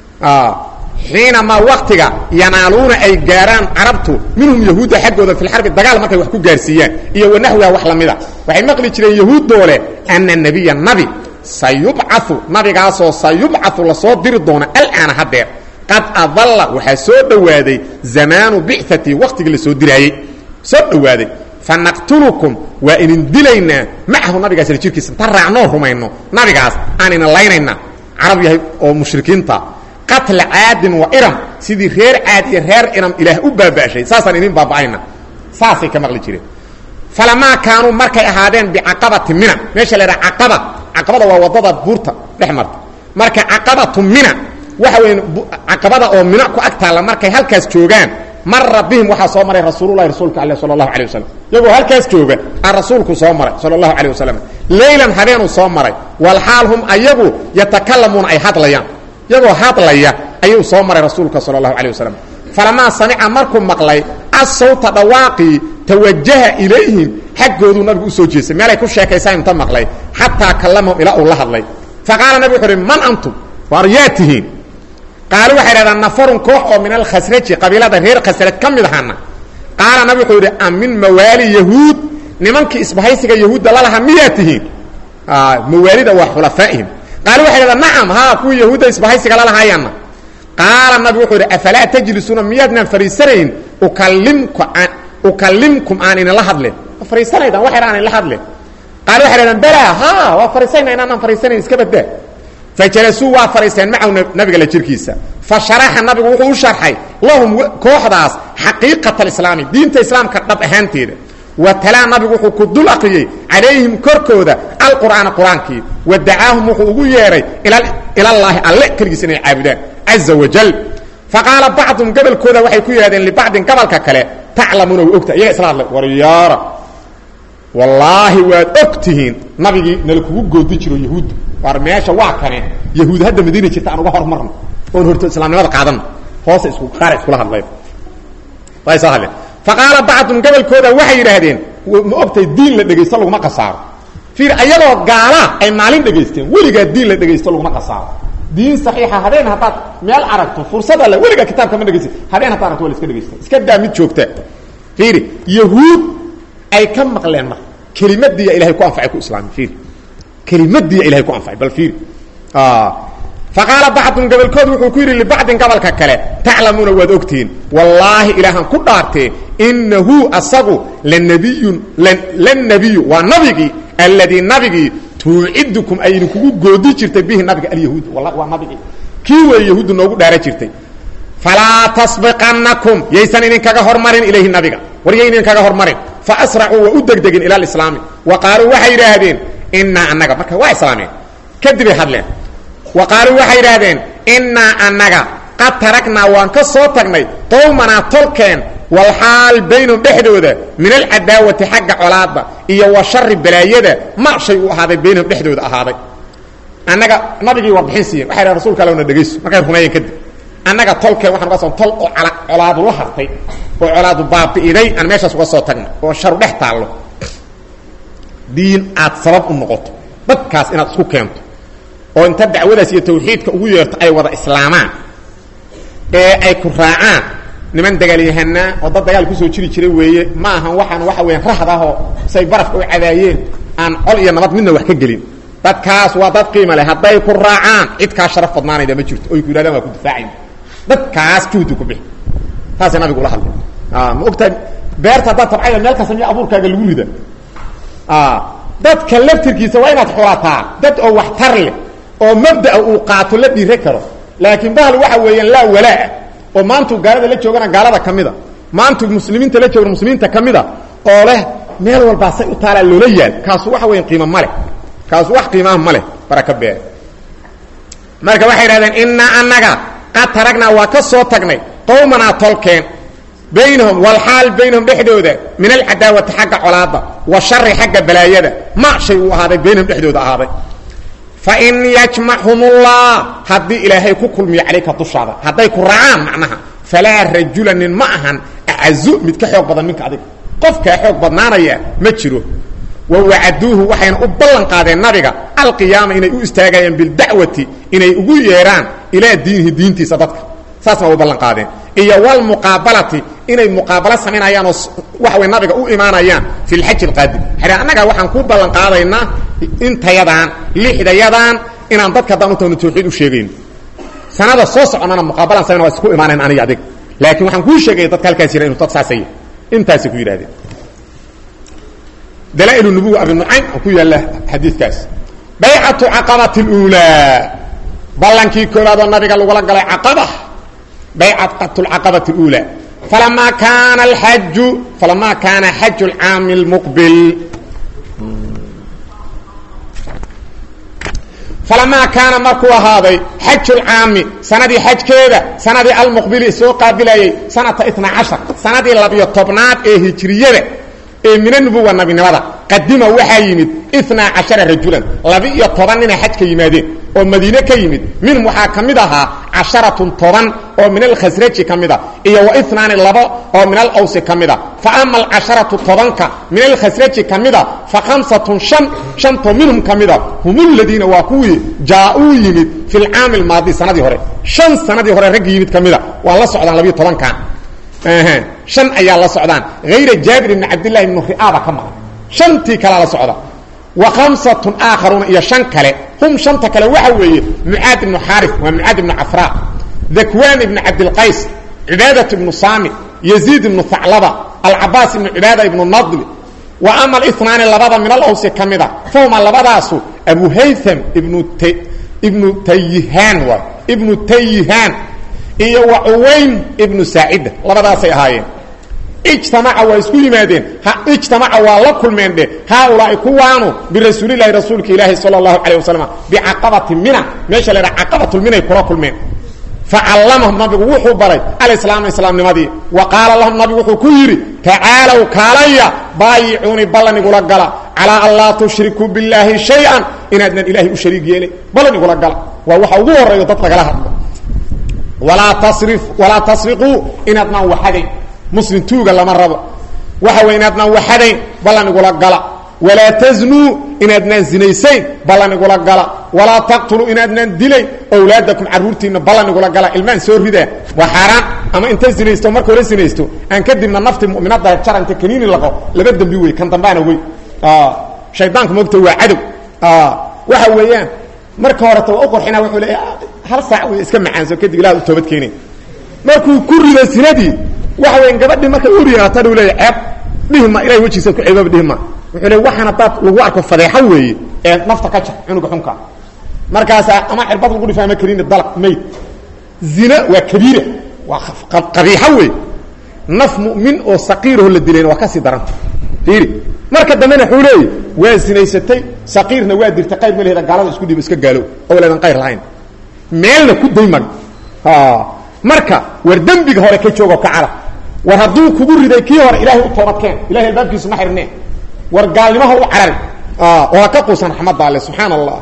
xiinamaa waktiga yanaaluuna ay gaaraan carabtu minhum yahuudda xaggooda fi lxarbi dagaal markay wax ku gaarsiiyaan iyo wanaxwiha wax lamida waxay maqli jireen yahuuddoole ana nabiya nabi sayubcau nabigaasoo sayubcau lasoo diri doona alaana hadeer qad adalla waxaa soo dhowaaday zamaanu bicati waktigii lasoo diraayey soo dhowaaday fanaqtulukum waa idin dilaynaa macahu nabigaas la jirkiisa inta raacnoo rumayno nabigaas aan idin laynayna carab yahay oo mushrikiinta qatla caadin wa iram sidii reer caad iyo reer iram ilaah u baaba'shay saasaan idin baaba'ayna saasay ka maqli jireen falamaa kaanuu markay ahaadeen bicaqabati mina meesha la ydhaha caqaba caqabada waa wadada buurta dhex marta marka caqabatu mina waxa weya caqabada oo mina ku ag taalla markay halkaas joogaan mara bihim waxaa soo maray rasuululahi rasuulka ale sala allahu alay wasalam iyagoo halkaas jooga aan rasuulku soo maray sala allahu alayh wasalam leylan habeenuu soo maray walxaal hum ayagu yatakalamuuna ay hadlayaan iyagoo hadlaya ayuu soo maray rasuulka sala allahu alayh wasalam falamaa samica markuu maqlay assawta dhawaaqii tawajaha ilayhim xaggooduu nabigu usoo jeestay meelay ku sheekaysaan inta maqlay xataa kallamahum ilaa uu la hadlay faqaala nabig wuxu uhi man antum waar yaa tihiin qaalu waxay dhahdaan nafarun koox oo min alkhasraji qabiilada reer khasraj ka mid ahana qaala nabig wuxuu yidhi am min mawaali yahuud nimankii isbahaysiga yahuudda lalahaa miyaa tihiin mawaalida waa xulafaa'ihim qaalu waxay dhahdaan nacam haa kuwii yahuudda isbahaysiga lalahaayana qaala nabig wuxuu yidhi afalaa tajlisuuna miyaadnaan fariisanayn ukalimku ukalimkum aan idinla hadlen ma fariisanaydaan waxay aan idinla hadlen qaali waxay dhahdaan balaa ha waa fariisayna inaanaan fariisanayn iska badaa fajalasuu waa fariisteen macahu nabiga la jirkiisa fa sharaxa nabigu wuxuu u sharxay lahum kooxdaas xaqiiqata alislaami diinta islaamka dhab ahaanteeda wa talaa nabigu wuxuu ku dul aqriyey calayhim korkooda alqur'aana qur-aankii wa dacaahum wuxuu ugu yeedhay ilallaahi alle keligiis inay caabudaan caza wajal faqaala bacdum gabalkooda waxay ku yidhahdeen libacdin gabalka kale taclamuuna wa ogta iyaga isla hadlay waryaara wallaahi waad og tihiin nabigii nala kugu goodi jiro yahuudda waar meesha waa kane yahuud hadda madiina jirta aan uga hormarno oon horto islaamnimada qaadano hoose isku qaara iskula hadlayn way soo hadleen faqaala bacdum gabalkooda waxay yidhaahdeen ma ogtay diin la dhegaysto laguma qasaaro fiir ayagoo gaala ay maalin dhegaysteen weligaa diin la dhegaysto laguma qasaaro diin saxiixa habeen haddaad meel aragto fursad alle weligaa kitaabka ma dhegaysta habeen haddaad aragto waa la iska dhegaysta iska daa mid joogta fiiri yahuud ay ka maqleen marka kelimadiiya ilahay ku anfacay ku islaami fiiri kelimadiiya ilahay ku anfacay bal fiiri faqaala bacdun gabalkood wuxuu ku yidhi libacdin gabalka kale taclamuuna waad ogtihiin wallaahi ilaahan ku dhaartee inahu asagu lanabiyun lannabiyu waa nabigii alladii nabigii tuucidukum ay idinkugu goodi jirtay bihi nabiga alyahuud waa nabigii kii weeye yahuuddu noogu dhaara jirtay falaa tasbiqannakum yaysan idinkaga hormarin ilayhi nabiga war yay idinkaga hormarin faasracuu waa u degdegin ila alislaami wa qaaluu waxay yidhaahdeen innaa annaga marka waa islaameen kadibay hadleen wa qaaluu waxay yidhaahdeen innaa annaga qad taragnaa waan ka soo tagnay qowmanaa tolkeen walxaal baynum dhexdooda min alcadaawati xagga colaadda iyo wa shari balaayada ma shay uu ahaaday baynum dhexdooda ahaaday annaga nabigii warbixin siiyen waxay dhahen rsulka alla na dhegayso markay rumeeyeen kadib annaga tolkeen waxaan uga soo tol oo colaadu la hartay oo colaadu baabi'iday aan meeshaas uga soo tagna oo sharu dhex taallo diin aad sabab u noqoto dadkaas inaad isku keento oo inta dacwadaas iyo tawxiidka ugu yeerto ay wada islaamaan ee ay ku raacaan niman dagaalyahanaa oo dad dagaal kusoo jiri jiray weeye ma ahan waxaan waxa weeyaan rahd ahoo say barafka u cadaayeen aan col iyo nabad midna wax ka gelin dadkaas waa dad qiima leh hadday ku raacaan cid kaa sharaf badnaanayda ma jirto oy ku yidhahdaan waa ku difaacayna dadkaas juhdi ku bixi taasay nabigu ula hadlay ma ogtahay beerta haddaad tabcayda meel kasta miya abuurkaaga lagu rida dadka laftirkiisa waa inaad xulataa dad oo waxtar leh oo mabdaa uu qaato la dhiire karo laakiin bahal waxa weeyaan laa walaa oo maantuu gaalada la joogana gaalada ka mida maantuu muslimiinta la joogana muslimiinta ka mida oo leh meel walbaa say u taalaa loola yaal kaasu waxa weyan qiimo ma leh kaasu wax qiimaha ma leh baraka beer marka waxay idhahdeen innaa annaga qad taragnaa waa ka soo tagnay qowmanaa tolkeen baynahum walxaal baynahum dhexdooda min alcadaawati xagga colaadda wa shari xagga balaayada ma shay uu ahaaday baynahum dhexdooda ahaaday fain yajmachumullah haddii ilaahay ku kulmiyo calayka dushaada hadday ku raacaan macnaha falaa rajula nin ma ahan acazu mid ka xoog badan minka adiga qofkaa xoog badnaanaya ma jiro wa wacaduuhu waxayna u ballan qaadeen nabiga alqiyaama inay u istaagayaan bildacwati inay ugu yeedhaan ilaa diinihi diintiisa dadka saasna waa u ballan qaadeen iyo walmuqaabalati inay muqaabalo samaynayaan oo waxa way nabiga u imaanayaan fi lxaji alqaadim xadha annaga waxaan ku ballan qaadaynaa intayadaan lixdayadaan inaan dadka haddaan u tagno tawxiid u sheegayno sanada soo soconnana muqaabalaan samayn waa isku imaanayn aniga adig laakiin waxaan kuu sheegaya dadka halkaas jira inu dad saasaya intaasay ku yidhahdeen dalaa'ilu nubuwa abi nucaym oo ku yaalla xadiidkaas baycatu caqabati اluulaa ballankii koowaad oo nabiga lagula galay caqaba baycat lcaqabati اluulaa falamaa kaana alxaju falamaa kaana xaju lcaami lmuqbil falamaa kaana markuu ahaaday xaju lcaami sanadii xajkeeda sanadii almuqbili soo qaabilayay sanata itna cashar sanadii labiyo tobnaad ee hijriyada ee mina nubuwa nabinimada qadima waxaa yimid inaa cashara rajulan laba-iyo toban nina xajka yimaadeen oo madiine ka yimid minhum waxaa ka mid ahaa casharatun toban oo min alkhasraji ka mida iyo wa inaani labo oo min alawsi ka mida fa ama alcasharatu tobanka min alkhasraji ka mida fa khamsatun shan shantoo minhum ka mida hum ladiina waa kuwii jaa-uu yimid fi lcaami almaadi sanadii hore shan sanadii hore raggi yimid ka mida waa la socdaan labiyo tobankan shan ayaa la socdaan hayra jaabir ibni cabdillahi ibnu ri'aaba ka maqan shantii kalea la socda wa khamsatun aakharuuna iyo shan kale hum shanta kale waxa weeye mucaad ibnu xaarif waa mucaad ibnu cafraa dakwaan ibnu cabdilqays cibaadat ibnu saami yaziid ibnu haclaba alcabaas ibnu cibaada ibnu nadli wa ama alinaani labada min alawsi ka mida fahuma labadaasu abu haytham ibnu t ibnu tayihaan waay ibnu tayihaan iyo wa cuwayn ibnu saacida labadaasay ahaayeen ijtamaca waa isku yimaadeen ijtamaca waa la kulmeen dhe haaulaai kuwaanu birasuulilahi rasuulka ilaahi sal اlahu alيه waslm bicaqabati mina meesha la dhaha caqabatulminay kula kulmeen facallamahum nabigu wuxuu baray alislaama islaamnimadii wa qaala lahum nabigu wuxuu ku yidhi tacaalow kaalaya baayicuunii ballan igula gala calaa an laa tushrikuu billaahi shay-an inaadnan ilaahay u shariig yeelay ballan igula gala waa waxa ugu horeeyo dad lagala hadlo walaa tasri walaa tasriquu inaadnaan waxadayn muslim tuuga lama rabo waxa wey inaadnaan waxadayn ballan igula gala walaa taznuu inaadnaan zinaysayn ballan igula gala walaa taqtuluu inaadnaan dilayn owlaadakum carruurtiinna ballan igula gala ilmaan soo ridaa waa xaaraan ama inta zinaysto marka hore zinaysto aan kadibna nafti mu'minada jara inta kaniini laqo laba dembi wey kan dambaana wey shaydaanku mogta waa cadow waxa weeyaan marka horeta waa u qorxina wuxuu leeya hal saac wey iska macaanso kadib ilaah u toobad keenay markuu ku rido sinadii waxa weya gabadhii markay u riyaata u leeya ceeb dhihima ilahay wejigiisa ku ceebaba dhihima wuxuu le waxaan haddaad lagu arko fadeexo weeye ee nafta ka jar cunuga xunka markaasaa ama cirbad lagu dhifa ama karin dalaq mayd zina waa kabiira waa qabiixo wey naf mu'min oo saqiiraho la dilayna waa kasii daranta fiiri marka dambena wuxuu leeya waa zinaysatay saqiirna waa dirtay qayr ma leheda gaalada isku dhiibo iska gaalo oo leedan qayr lahayn meelna ku day mag marka war dembiga hore ka joogo kacala war hadduu kugu riday kii hore ilaahay u toobadkeen ilahay albaabkiisu ma xirneen war gaalnimaha u carari oo ha ka quusan raxmadda alle subxaana allah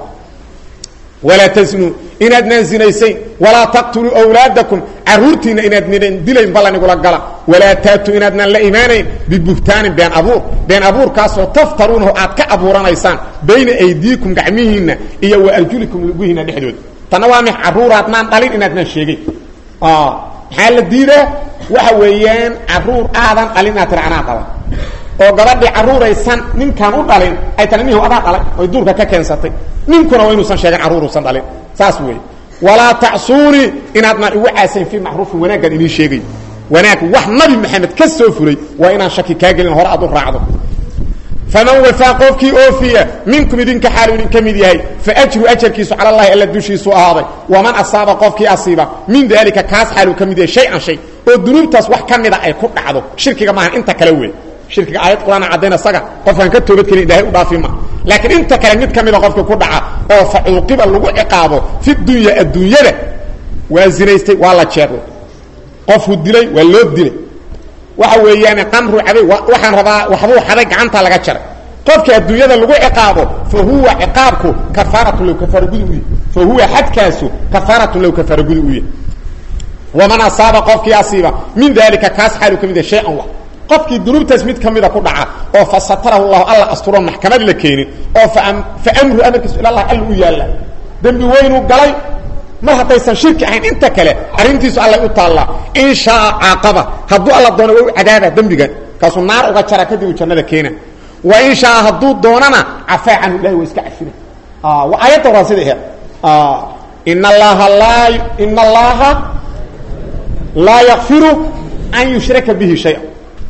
walaa tasnuu inaadnaan zinaysayn walaa taqtuluu awlaadakum carruurtiinna inaadnan dilayn ballan igula gala walaa taatuu inaadnaan la imaanayn bibuhtaanin been abuur been abuurkaasoo taftaruunahu aad ka abuuranaysaan bayna aydiikum gacmihiinna iyo wa arjulikum lugihiinna dhexdooda tanna waa mix carruuraadnaan dhalin inaadnaan sheegay maxaa la diidaa waxa weeyaan carruur aadan dhalin inaad tira anaa dhalay oo gabadhii carruuraysan ninkaan u dhalin ay tani nihu adaa dhalay oy duurka ka keensatay ninkuna waa inuusan sheegin carruuruusan dhalin saas weeye walaa tacsuunii inaadnaan igu caasayn fii macruufin wanaaggaan inii sheegayo wanaag wax nabi maxamed ka soo fulay waa inaan shaki kaa gelin hore aad u raacdo faman wafaa qofkii oofiya minkum idinka xaalu idinka mid yahay faajru ajarkiisu cala allahi alla dushiisu ahaaday waman asaaba qofkii asiiba min daalika kaas xaaluu ka mid yahay shay-an shay oo dunuubtaas wax ka mida ay ku dhacdo shirkiga maaha inta kale wey shirkiga aayad qur-aan caddayn isaga qofkaan ka toobadkelin ilahay u dhaafi ma laakiin inta kale mid ka mida qofka ku dhaca oo fa cuuqiba lagu ciqaabo fi dunya adduunyada waa zinaystay waa la jeeday qofku dilay waa loo dilay waxa weeyaan qamru cabay waxaan rabaa waxbuu xaday gacanta laga jaray qofka adduunyada lagu ciqaabo fa huwa ciqaabku kafaaratu low kafaara gudi u yahy fa huwa xadkaasu kafaaratu low kafaara gudi u yahy waman asaaba qofkii asiiba min dalika kaas xaalu ka mid yahay shay-an wax qofkii dunuubtaas mid ka mida ku dhaca oo fa satarahu llahu alla asturo maxkamad la keenin oo fa amru amarkiisu ila allah alla u yaalla dembi weynuu galay mar haddaysan shirki ahayn inta kale arrintiisu allay u taallaa in shaaa caaqaba hadduu alla doono waa u cadaaba dembigan kaasuu naar uga jara kadib uu jannada keena wa in shaaa hadduu doonana cafaa canhu ilahi waa iska cafina waa aayadda horaa sida aheed in allaha laa in allaha laa yakfiru an yushraka bihi shaya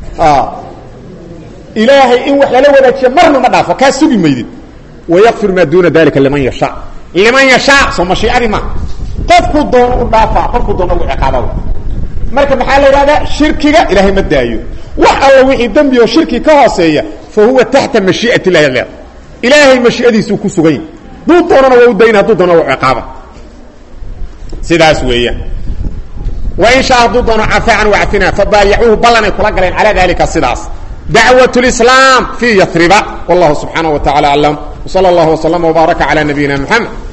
ilaahay in wax lala wadaajiyo marna ma dhaafo kaa sugi maydid wayakfir maa duuna dalika liman yashaa liman yashaa soo mashiicadii ma qofkuu doono u dhaafaa qofkuu doono ugu ciqaaba marka maxaa la idhahdaa shirkiga ilaahay ma daayo wax alla wixii dembi oo shirki ka hooseeya fa huwa taxta mashii'at illahi leer ilaahay mashiicadiisuu ku sugan yahy hadduu doonana waa u dayna hadduu doona waa ciqaaba sidaas weeyaan wain shaa hadduu doono cafaa can wacfina fabaayacuuhu ballanay kula galeen calaa dalika sidaas dacwaة اlislaam fii yariba wallahu subxaanaه wa tacala aclam wsala اllah wslama wbaaraka calى nabiyina mxamed